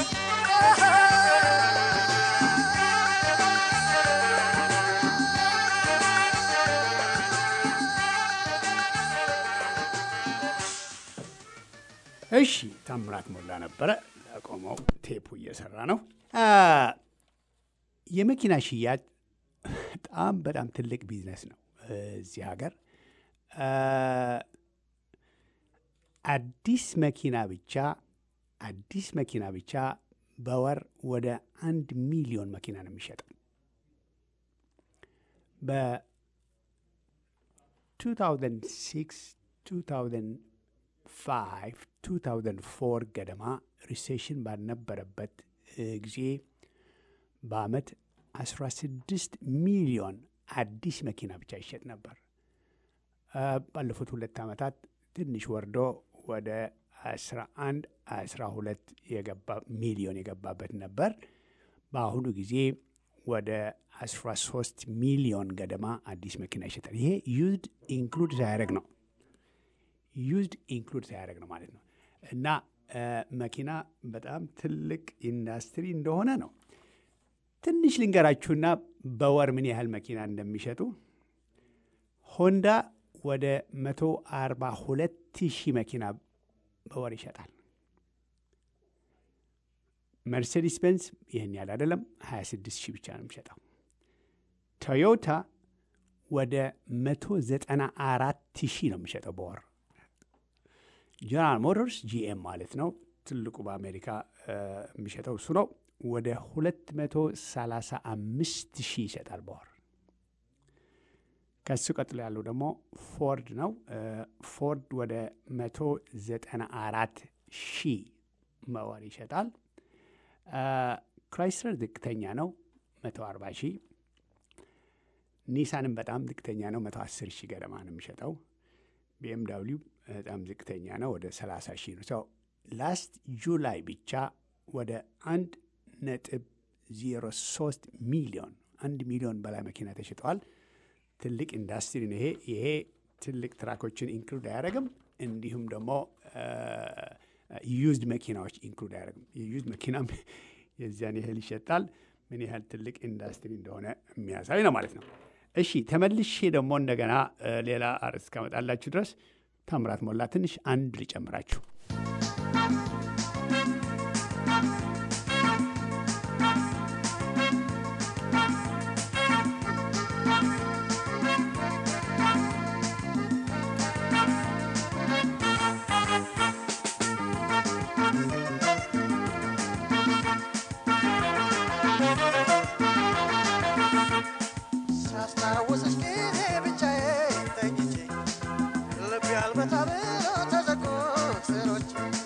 እሺ ታምራት ሞላ ነበረ ለቆመው ቴፑ እየሰራ ነው። አ፣ የመኪና ሽያጭ በጣም በጣም ትልቅ ቢዝነስ ነው እዚህ ሀገር። አ፣ አዲስ መኪና ብቻ አዲስ መኪና ብቻ በወር ወደ አንድ ሚሊዮን መኪና ነው የሚሸጠው። በ2006 2005 2004 ገደማ ሪሴሽን ባልነበረበት እ, ጊዜ በአመት 16 ሚሊዮን አዲስ መኪና ብቻ ይሸጥ ነበር። አ፣ ባለፉት ሁለት ዓመታት ትንሽ ወርዶ ወደ 11 12 የገባ ሚሊዮን የገባበት ነበር። በአሁኑ ጊዜ ወደ 13 ሚሊዮን ገደማ አዲስ መኪና ይሸጣል። ይሄ ዩዝድ ኢንክሉድ ሳያደርግ ነው ዩዝድ ኢንክሉድ ሳያደርግ ነው ማለት ነው። እና እ፣ መኪና በጣም ትልቅ ኢንዱስትሪ እንደሆነ ነው። ትንሽ ልንገራችሁና በወር ምን ያህል መኪና እንደሚሸጡ ሆንዳ ወደ 142 ሺህ መኪና በወር ይሸጣል። መርሴዲስ ቤንዝ ይህን ያህል አይደለም፣ 26 ሺህ ብቻ ነው የሚሸጠው። ቶዮታ ወደ 194 ሺህ ነው የሚሸጠው በወር። ጀነራል ሞተርስ ጂኤም ማለት ነው ትልቁ በአሜሪካ እ፣ የሚሸጠው እሱ ነው። ወደ 235 ሺህ ይሸጣል በወር። ከሱ ቀጥሎ ያለው ደግሞ ፎርድ ነው። እ፣ ፎርድ ወደ 194 ሺህ በወር ይሸጣል። እ፣ ክራይስለር ዝቅተኛ ነው 140 ሺህ። ኒሳንም በጣም ዝቅተኛ ነው 110 ሺህ ገደማ ነው የሚሸጠው። ቢኤም ዳብሊው በጣም ዝቅተኛ ነው ወደ 30 ሺህ ነው። ሰው ላስት ጁላይ ብቻ ወደ አንድ ነጥብ ዜሮ ሶስት ሚሊዮን አንድ ሚሊዮን በላይ መኪና ተሽጠዋል። ትልቅ ኢንዱስትሪ ነው ይሄ። ይሄ ትልቅ ትራኮችን ኢንክሉድ አያደርግም። እንዲሁም ደግሞ ዩዝድ መኪናዎች ኢንክሉድ አያደርግም። የዩዝድ መኪናም የዚያን ያህል ይሸጣል። ምን ያህል ትልቅ ኢንዱስትሪ እንደሆነ የሚያሳይ ነው ማለት ነው። እሺ ተመልሼ ደግሞ እንደገና እ፣ ሌላ አርዕስት እስካመጣላችሁ ድረስ ታምራት ሞላ ትንሽ አንድ ልጨምራችሁ። ሳስታውስሽ ጊዜ ብቻዬን ተኝቼ ልቤ አልመታ ብሎ ተዘጉ ስሮቼ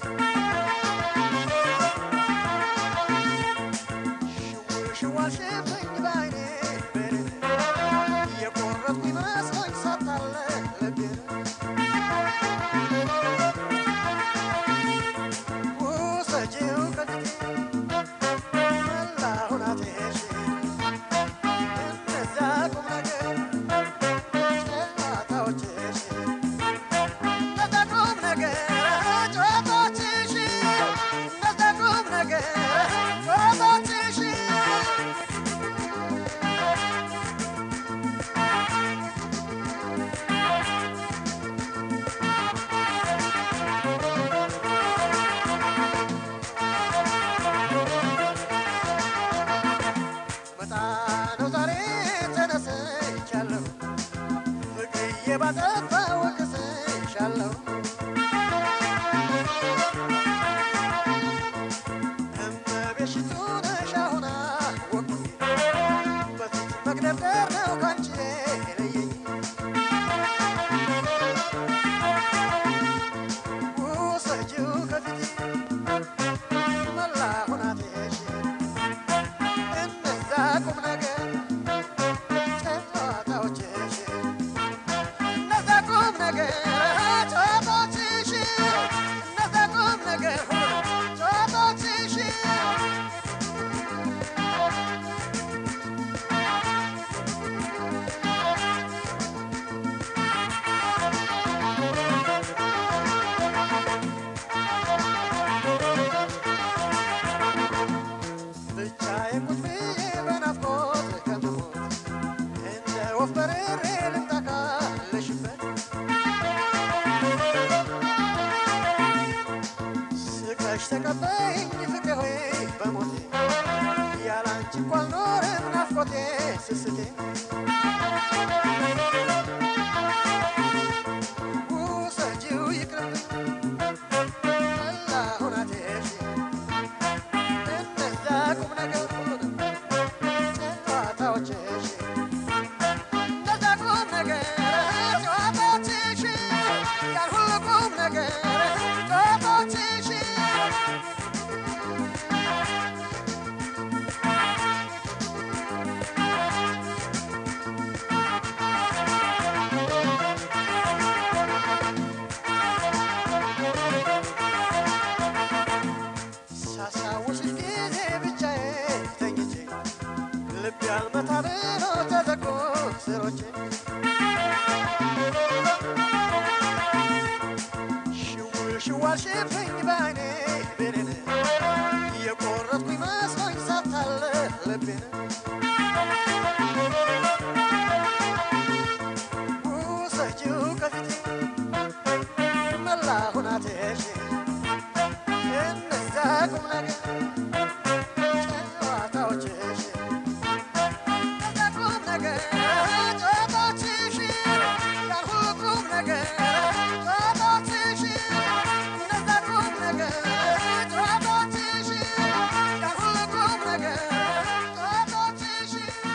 ሽው ሽው አልሽብኝ በዓይኔ በሌሊት የቆረጥኩ ይመስሎኝ ሳታለ ልቤን ውሰጂው ከፊቴ መላውን አትሄሽን እነዛ ቁም ነገር ጨዋታዎችሽ እነዛ ቁም ነገር ጨዋታዎችሽ እነዛ ቁም ነገር ጨዋታዎችሽ መጣ ነው ዛሬ ተነስቻለሁ ፍቅርዬ ባጠፋ ወቅስሻለሁ እመቤሽቱ ነሽ አሁን አወቅኩኝ በፊት መግደርደር ነው ካንቺ የለየኝ ውሰጂው ከፊቴ መላ ሁናቴሽ እነዛ ቁም ነገር ጨዋታዎችሽ እነዛ ቁም ነገር ጨዋታዎችሽ እነዛ ቁም ነገር ጨዋታዎችሽ ብቻዬን ቁጭ ብዬ በናፍቆት ከምሞት እንደ ወፍ በርሬ ልምጣ ካለሽበት ስቀሽ ተቀበይኝ ፍቅሬ ሆይ በሞቴ ያላንቺ እንኳ አልኖርም ናፍቆቴ ስስቴ ውሰጂው ይቅርብኝ መላ ሁናቴሽ እነዛ ቁም ነገር ሁሉንም ጨዋታዎችሽ እነዛ ቁም ነገር ጨዋታዎችሽ ያን ሁሉ ቁም ነገር ጨዋታዎችሽ ሳስታውስሽ ጊዜ ብቻዬን ተኝቼ ልቤ አልመታ ብሎ ተዘጉ ስሮቼ ሽው ሽው አልሽብኝ በዓይኔ ልቤን ውሰጂው ከፊቴ መላ ሁናቴሽ እነዛ ቁም ነገር ጨዋታዎችሽ እነዛ ቁም ነገር ጨዋታዎችሽ ያልሁ ቁም ነገር ጨዋታዎችሽ እነዛ ቁም ነገር ጨዋታዎችሽ ያልሁ ቁም ነገር ጨዋታዎችሽ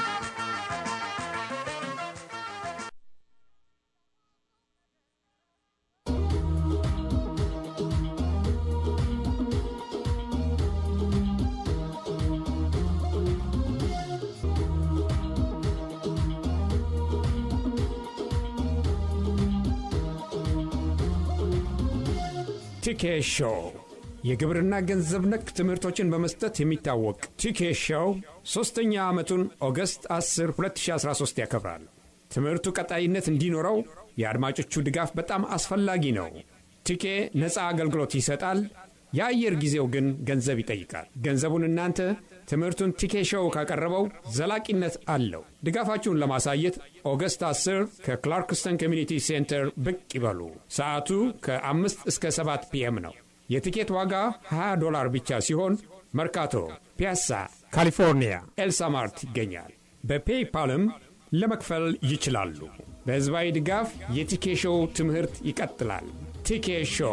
ቲኬ ሾው የግብርና ገንዘብ ነክ ትምህርቶችን በመስጠት የሚታወቅ ቲኬ ሾው ሦስተኛ ዓመቱን ኦገስት 10 2013 ያከብራል። ትምህርቱ ቀጣይነት እንዲኖረው የአድማጮቹ ድጋፍ በጣም አስፈላጊ ነው። ቲኬ ነፃ አገልግሎት ይሰጣል። የአየር ጊዜው ግን ገንዘብ ይጠይቃል። ገንዘቡን እናንተ ትምህርቱን ቲኬ ሾው ካቀረበው ዘላቂነት አለው። ድጋፋችሁን ለማሳየት ኦገስት 10 ከክላርክስተን ኮሚኒቲ ሴንተር ብቅ ይበሉ። ሰዓቱ ከ5 እስከ 7 ፒኤም ነው። የቲኬት ዋጋ 20 ዶላር ብቻ ሲሆን መርካቶ፣ ፒያሳ፣ ካሊፎርኒያ ኤልሳማርት ይገኛል። በፔይፓልም ለመክፈል ይችላሉ። በሕዝባዊ ድጋፍ የቲኬ ሾው ትምህርት ይቀጥላል። ቲኬ ሾው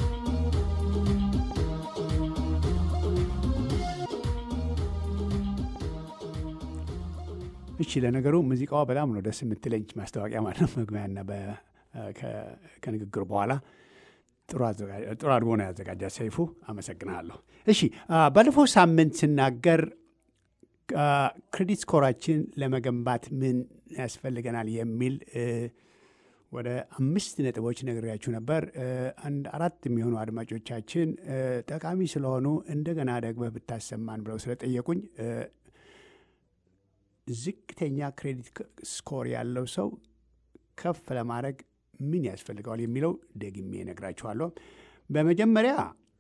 እሺ ለነገሩ ሙዚቃዋ በጣም ነው ደስ የምትለኝ ማስታወቂያ ማለት ነው። መግቢያና በ- ከ- ከንግግሩ በኋላ ጥሩ አዘጋ- ጥሩ አድርጎ ነው ያዘጋጃት ሰይፉ። አመሰግናለሁ። እሺ አ፣ ባለፈው ሳምንት ስናገር አ፣ ክሬዲት ስኮራችን ለመገንባት ምን ያስፈልገናል የሚል እ፣ ወደ አምስት ነጥቦች ነግሬያችሁ ነበር። እ፣ አንድ አራት የሚሆኑ አድማጮቻችን እ፣ ጠቃሚ ስለሆኑ እንደገና ደግመህ ብታሰማን ብለው ስለጠየቁኝ እ፣ ዝቅተኛ ክሬዲት ስኮር ያለው ሰው ከፍ ለማድረግ ምን ያስፈልገዋል የሚለው ደግሜ እነግራችኋለሁ። በመጀመሪያ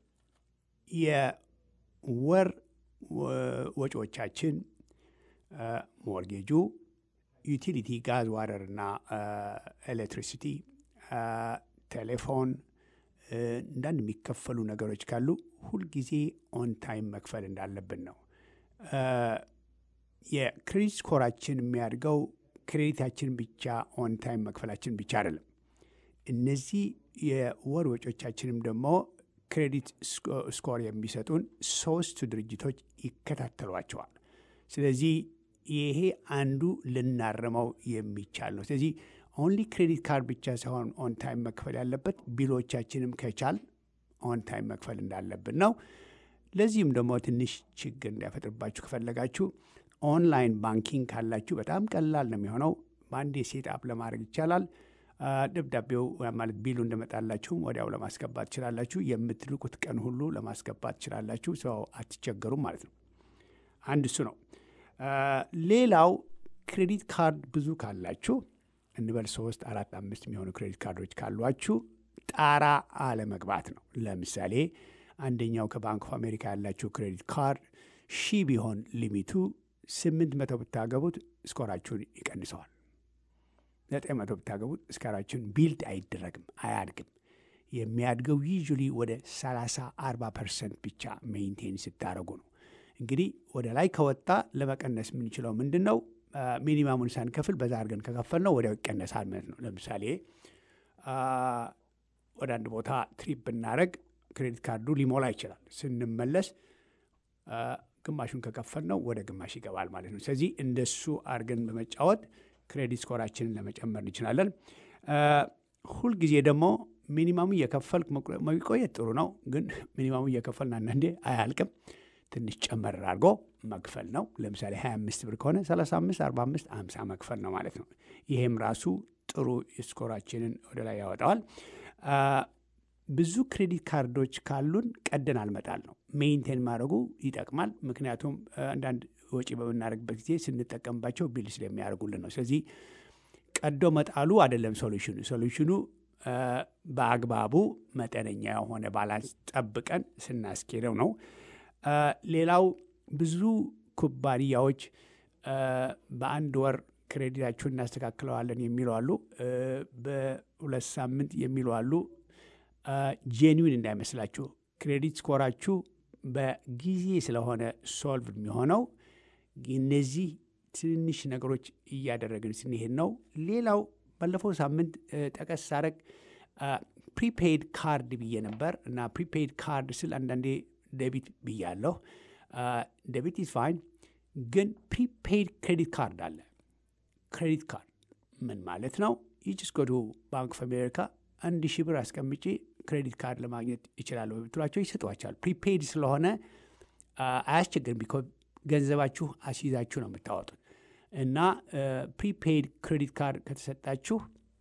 የወር ወ- ወጪዎቻችን አ፣ ሞርጌጁ፣ ዩቲሊቲ፣ ጋዝ፣ ዋተር እና ኤሌክትሪሲቲ፣ አ፣ ቴሌፎን እ፣ አንዳንድ የሚከፈሉ ነገሮች ካሉ ሁልጊዜ ኦን ታይም መክፈል እንዳለብን ነው። አ፣ የክሬዲት ስኮራችን የሚያድገው ክሬዲታችን ብቻ ኦን ታይም መክፈላችን ብቻ አይደለም። እነዚህ የወር ወጮቻችንም ደግሞ ክሬዲት ስኮ- ስኮር የሚሰጡን ሶስቱ ድርጅቶች ይከታተሏቸዋል። ስለዚህ ይሄ አንዱ ልናርመው የሚቻል ነው። ስለዚህ ኦንሊ ክሬዲት ካርድ ብቻ ሳይሆን ኦን ታይም መክፈል ያለበት ቢሎቻችንም ከቻል ኦን ታይም መክፈል እንዳለብን ነው። ለዚህም ደግሞ ትንሽ ችግር እንዳይፈጥርባችሁ ከፈለጋችሁ ኦንላይን ባንኪንግ ካላችሁ በጣም ቀላል ነው የሚሆነው። በአንዴ ሴት አፕ ለማድረግ ይቻላል። አ፣ ደብዳቤው ማለት ቢሉ እንደመጣላችሁም ወዲያው ለማስገባት ትችላላችሁ። የምትልኩት ቀን ሁሉ ለማስገባት ትችላላችሁ። ሰው አትቸገሩም ማለት ነው። አንድ እሱ ነው። አ፣ ሌላው ክሬዲት ካርድ ብዙ ካላችሁ እንበል ሶስት አራት አምስት የሚሆኑ ክሬዲት ካርዶች ካሏችሁ ጣራ አለመግባት ነው። ለምሳሌ አንደኛው ከባንክ ኦፍ አሜሪካ ያላችሁ ክሬዲት ካርድ ሺህ ቢሆን ሊሚቱ ስምንት መቶ ብታገቡት ስኮራችሁን ይቀንሰዋል። ዘጠኝ መቶ ብታገቡት ስኮራችሁን ቢልድ አይደረግም፣ አያድግም። የሚያድገው ዩዥሊ ወደ 30 40 ፐርሰንት ብቻ ሜይንቴን ስታደረጉ ነው። እንግዲህ ወደ ላይ ከወጣ ለመቀነስ የምንችለው ምንድን ነው? ሚኒማሙን ሳንከፍል በዛ አድርገን ከከፈል ነው ወዲያው ይቀነሳል ማለት ነው። ለምሳሌ አ፣ ወደ አንድ ቦታ ትሪፕ ብናደረግ ክሬዲት ካርዱ ሊሞላ ይችላል። ስንመለስ አ፣ ግማሹን ከከፈል ነው ወደ ግማሽ ይገባል ማለት ነው። ስለዚህ እንደሱ አድርገን በመጫወት ክሬዲት ስኮራችንን ለመጨመር እንችላለን። አ፣ ሁልጊዜ ደግሞ ሚኒማሙ እየከፈልክ መቁረ- መቆየት ጥሩ ነው፣ ግን ሚኒማሙ እየከፈልን አንዳንዴ አያልቅም። ትንሽ ጨመር አድርጎ መክፈል ነው። ለምሳሌ 25 ብር ከሆነ 35፣ 45፣ 50 መክፈል ነው ማለት ነው። ይሄም ራሱ ጥሩ ስኮራችንን ወደ ላይ ያወጣዋል። አ፣ ብዙ ክሬዲት ካርዶች ካሉን ቀደን አልመጣል ነው። ሜይንቴን ማድረጉ ይጠቅማል። ምክንያቱም አ፣ አንዳንድ ወጪ በምናደርግበት ጊዜ ስንጠቀምባቸው ቢል ስለሚያደርጉልን ነው። ስለዚህ ቀዶ መጣሉ አይደለም ሶሉሽኑ። ሶሉሽኑ አ፣ በአግባቡ መጠነኛ የሆነ ባላንስ ጠብቀን ስናስኬደው ነው። አ፣ ሌላው ብዙ ኩባንያዎች እ፣ በአንድ ወር ክሬዲታችሁን እናስተካክለዋለን የሚሉ አሉ። እ፣ በሁለት ሳምንት የሚሉ አሉ። ጄኒዊን እንዳይመስላችሁ ክሬዲት ስኮራችሁ በጊዜ ስለሆነ ሶልቭ የሚሆነው እነዚህ ትንንሽ ነገሮች እያደረግን ስንሄድ ነው። ሌላው ባለፈው ሳምንት እ፣ ጠቀስ ሳረግ ፕሪፔይድ ካርድ ብዬ ነበር እና ፕሪፔይድ ካርድ ስል አንዳንዴ ደቢት ብያለሁ። ደቢት ኢዝ ፋይን፣ ግን ፕሪፔይድ ክሬዲት ካርድ አለ። ክሬዲት ካርድ ምን ማለት ነው? ይችስ ጎዱ ባንክ ኦፍ አሜሪካ አንድ ሺህ ብር አስቀምጬ ክሬዲት ካርድ ለማግኘት ይችላለሁ ብትሏቸው ይሰጧቸዋል። ፕሪፔይድ ስለሆነ አ፣ አያስቸግርም። ቢኮ ገንዘባችሁ አስይዛችሁ ነው የምታወጡት እና ፕሪፔይድ ክሬዲት ካርድ ከተሰጣችሁ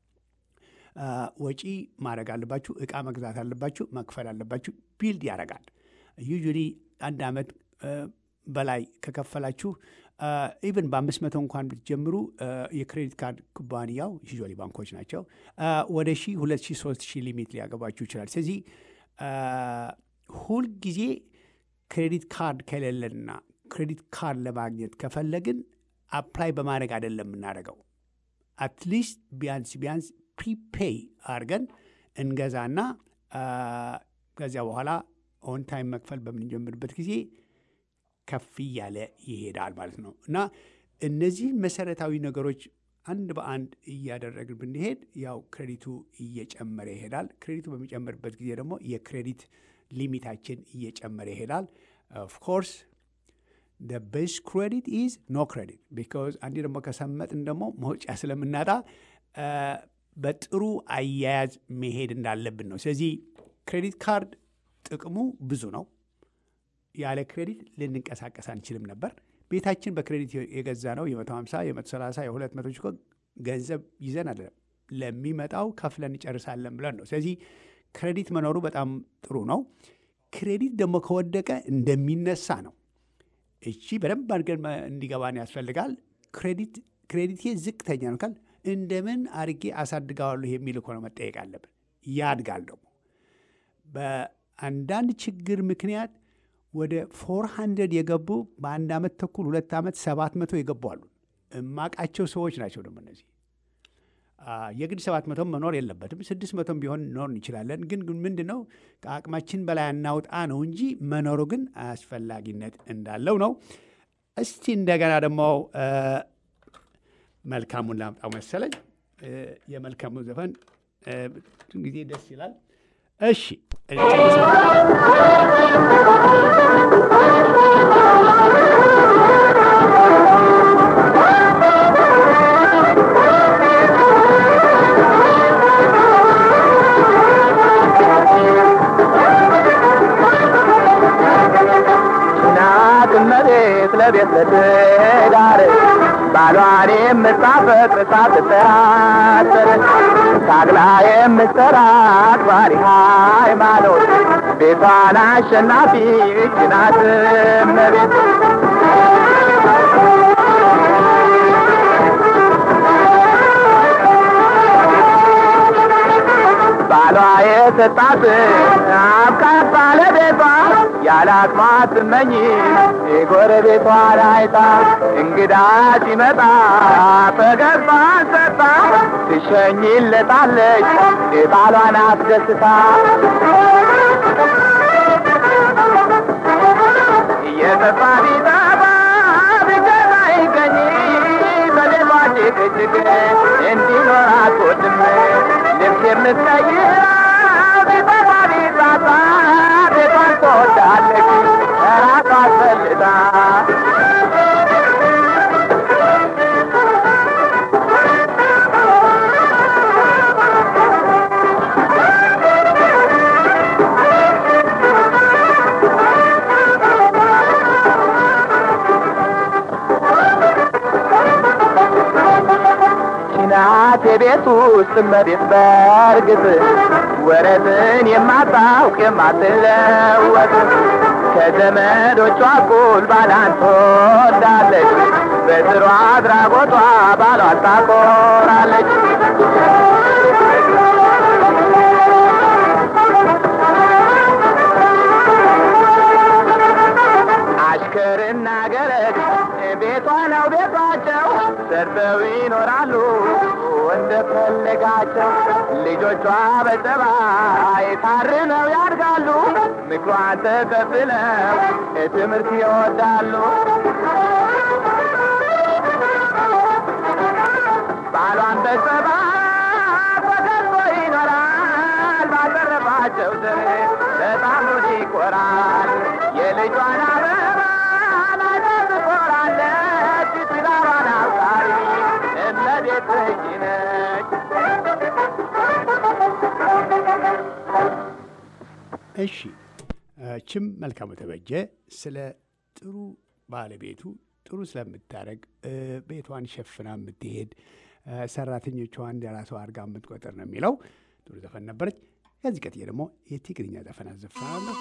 አ፣ ወጪ ማድረግ አለባችሁ፣ እቃ መግዛት አለባችሁ፣ መክፈል አለባችሁ። ቢልድ ያደርጋል። ዩዥሊ አንድ ዓመት አ፣ በላይ ከከፈላችሁ ኢቨን በአምስት መቶ እንኳን ብትጀምሩ አ፣ የክሬዲት ካርድ ኩባንያው ዩዥዋሊ ባንኮች ናቸው አ፣ ወደ ሺህ ሁለት ሺህ ሶስት ሺህ ሊሚት ሊያገባችሁ ይችላል። ስለዚህ አ፣ ሁልጊዜ ክሬዲት ካርድ ከሌለንና ክሬዲት ካርድ ለማግኘት ከፈለግን አፕላይ በማድረግ አይደለም የምናደርገው አትሊስት ቢያንስ ቢያንስ ፕሪፔይ አድርገን እንገዛና አ፣ ከዚያ በኋላ ኦን ታይም መክፈል በምንጀምርበት ጊዜ ከፍ እያለ ይሄዳል ማለት ነው እና እነዚህን መሰረታዊ ነገሮች አንድ በአንድ እያደረግን ብንሄድ ያው ክሬዲቱ እየጨመረ ይሄዳል። ክሬዲቱ በሚጨምርበት ጊዜ ደግሞ የክሬዲት ሊሚታችን እየጨመረ ይሄዳል። ኦፍኮርስ the best credit is no credit because አንዴ ደግሞ ከሰመጥን ደግሞ መውጫ ስለምናጣ አ፣ በጥሩ አያያዝ መሄድ እንዳለብን ነው። ስለዚህ ክሬዲት ካርድ ጥቅሙ ብዙ ነው። ያለ ክሬዲት ልንንቀሳቀስ አንችልም ነበር። ቤታችን በክሬዲት የገዛ ነው የ150 የ130 የ200 እኮ ገንዘብ ይዘን አይደለም ለሚመጣው ከፍለን እንጨርሳለን ብለን ነው። ስለዚህ ክሬዲት መኖሩ በጣም ጥሩ ነው። ክሬዲት ደግሞ ከወደቀ እንደሚነሳ ነው። እቺ በደንብ አድርገን መ- እንዲገባን ያስፈልጋል። ክሬዲት ክሬዲቴ ዝቅተኛ ነው ካል እንደምን አድርጌ አሳድገዋለሁ የሚል እኮ ነው መጠየቅ አለብን። ያድጋል ደግሞ በአንዳንድ ችግር ምክንያት ወደ ፎር ሀንድረድ የገቡ በአንድ ዓመት ተኩል ሁለት ዓመት ሰባት መቶ የገቡ አሉ። እማቃቸው ሰዎች ናቸው ደግሞ እነዚህ አ፣ የግድ ሰባት መቶም መኖር የለበትም ስድስት መቶም ቢሆን ኖር እንችላለን። ግን ግን ምንድን ነው ከአቅማችን በላይ አናውጣ ነው እንጂ መኖሩ ግን አስፈላጊነት እንዳለው ነው። እስቲ እንደገና ደግሞ አ፣ መልካሙን ላምጣው መሰለኝ። እ፣ የመልካሙ ዘፈን እ፣ ብዙ ጊዜ ደስ ይላል። እሺ እናት እመቤት ለቤት ለትዳር ባሏን የምታፈቅር ሳትጠራጠር ታግላ የምትሰራ አክባሪ ሃይማኖት ቤቷን አሸናፊ እጅ ናት እመቤት ባሏ የሰጣት አብቃት ባለቤቷ ያለ አቅሟ ትመኝ የጎረቤቷ ላይታ እንግዳ ሲመጣ ፈገግታዋን ሰጥታ ትሸኝለታለች የባሏን አስደስታ እየጠፋ ቢጠፋ ቢገዛ ይገኝ በሌሏ ጭቅጭቅ እንዲኖር አትወድም ልብስ የምትቀይራ ቢጠፋ ቢጣጣ ቤቷን ትወዳለች ራሷ አስፈልጣ ናት የቤት ውስጥ እመቤት በርግጥ ወረትን የማታውቅ የማትለወጥ ከዘመዶቿ እኩል ባላን ትወዳለች በጥሩ አድራጎቷ ባሏን ታኮራለች አሽከርና ገረድ ሰርተው ይኖራሉ እንደፈለጋቸው ልጆቿ በጸባይ ታርመው ያድጋሉ ምክሯን ተቀብለው ትምህርት ይወዳሉ ባሏን በጸባይ ተከቦ ይኖራል ባቀረባቸው ዘር በጣም ሆድ ይቆራል የልጇን አበባ ላይ ትቆራለች ትዳሯን አፍቃሪ እመቤት ልጅ ነች እሺ ችም መልካሙ ተበጀ ስለ ጥሩ ባለቤቱ ጥሩ ስለምታደረግ ቤቷን ሸፍና የምትሄድ ሰራተኞቿን እንደራሷ አድርጋ የምትቆጥር ነው የሚለው ጥሩ ዘፈን ነበረች። ከዚህ ቀጥዬ ደግሞ የትግርኛ ዘፈን አዘፍናለሁ።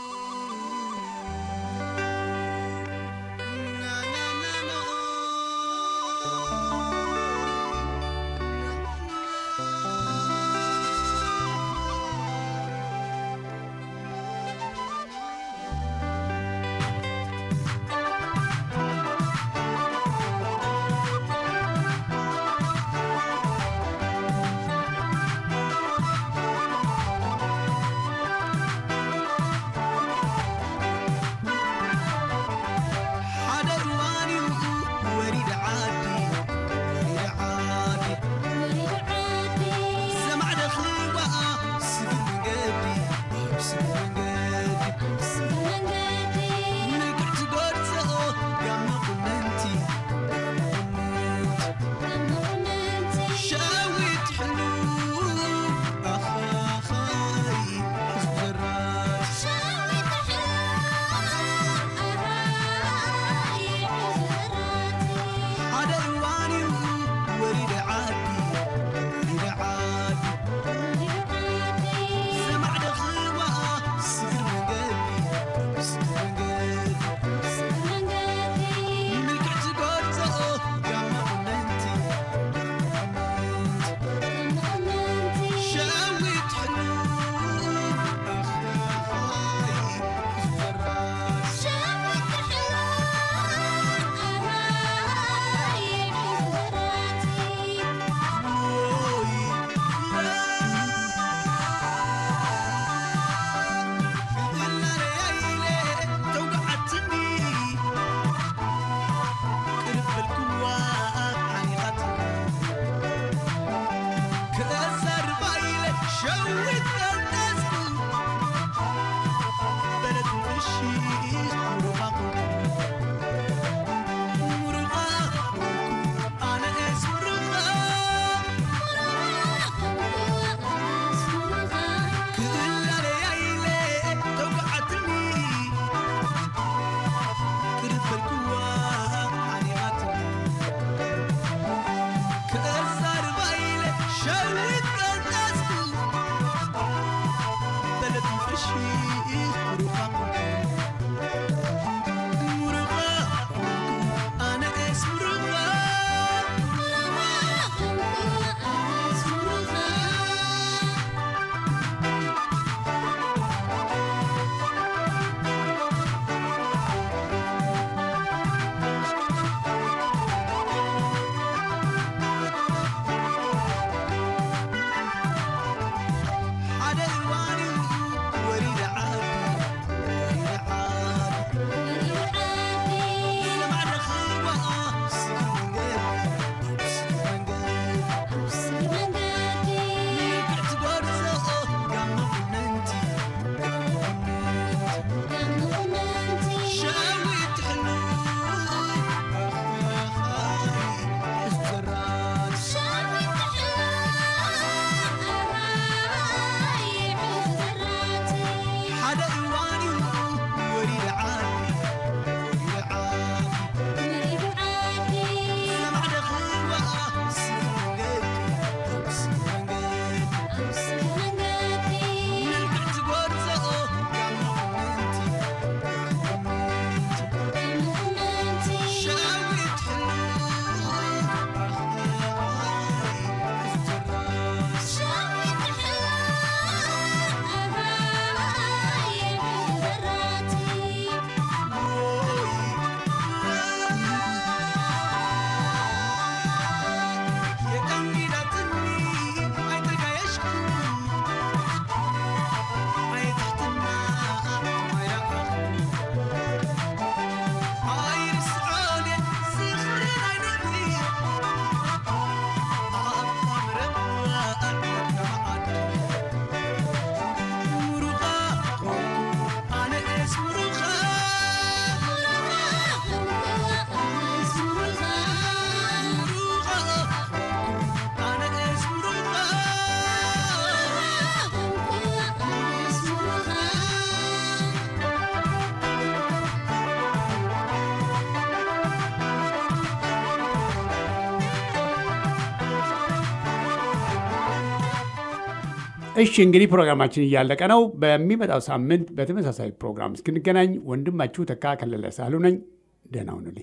እሺ እንግዲህ ፕሮግራማችን እያለቀ ነው። በሚመጣው ሳምንት በተመሳሳይ ፕሮግራም እስክንገናኝ ወንድማችሁ ተካ ከለለ ሳሉ ነኝ። ደህና ሁኑልኝ።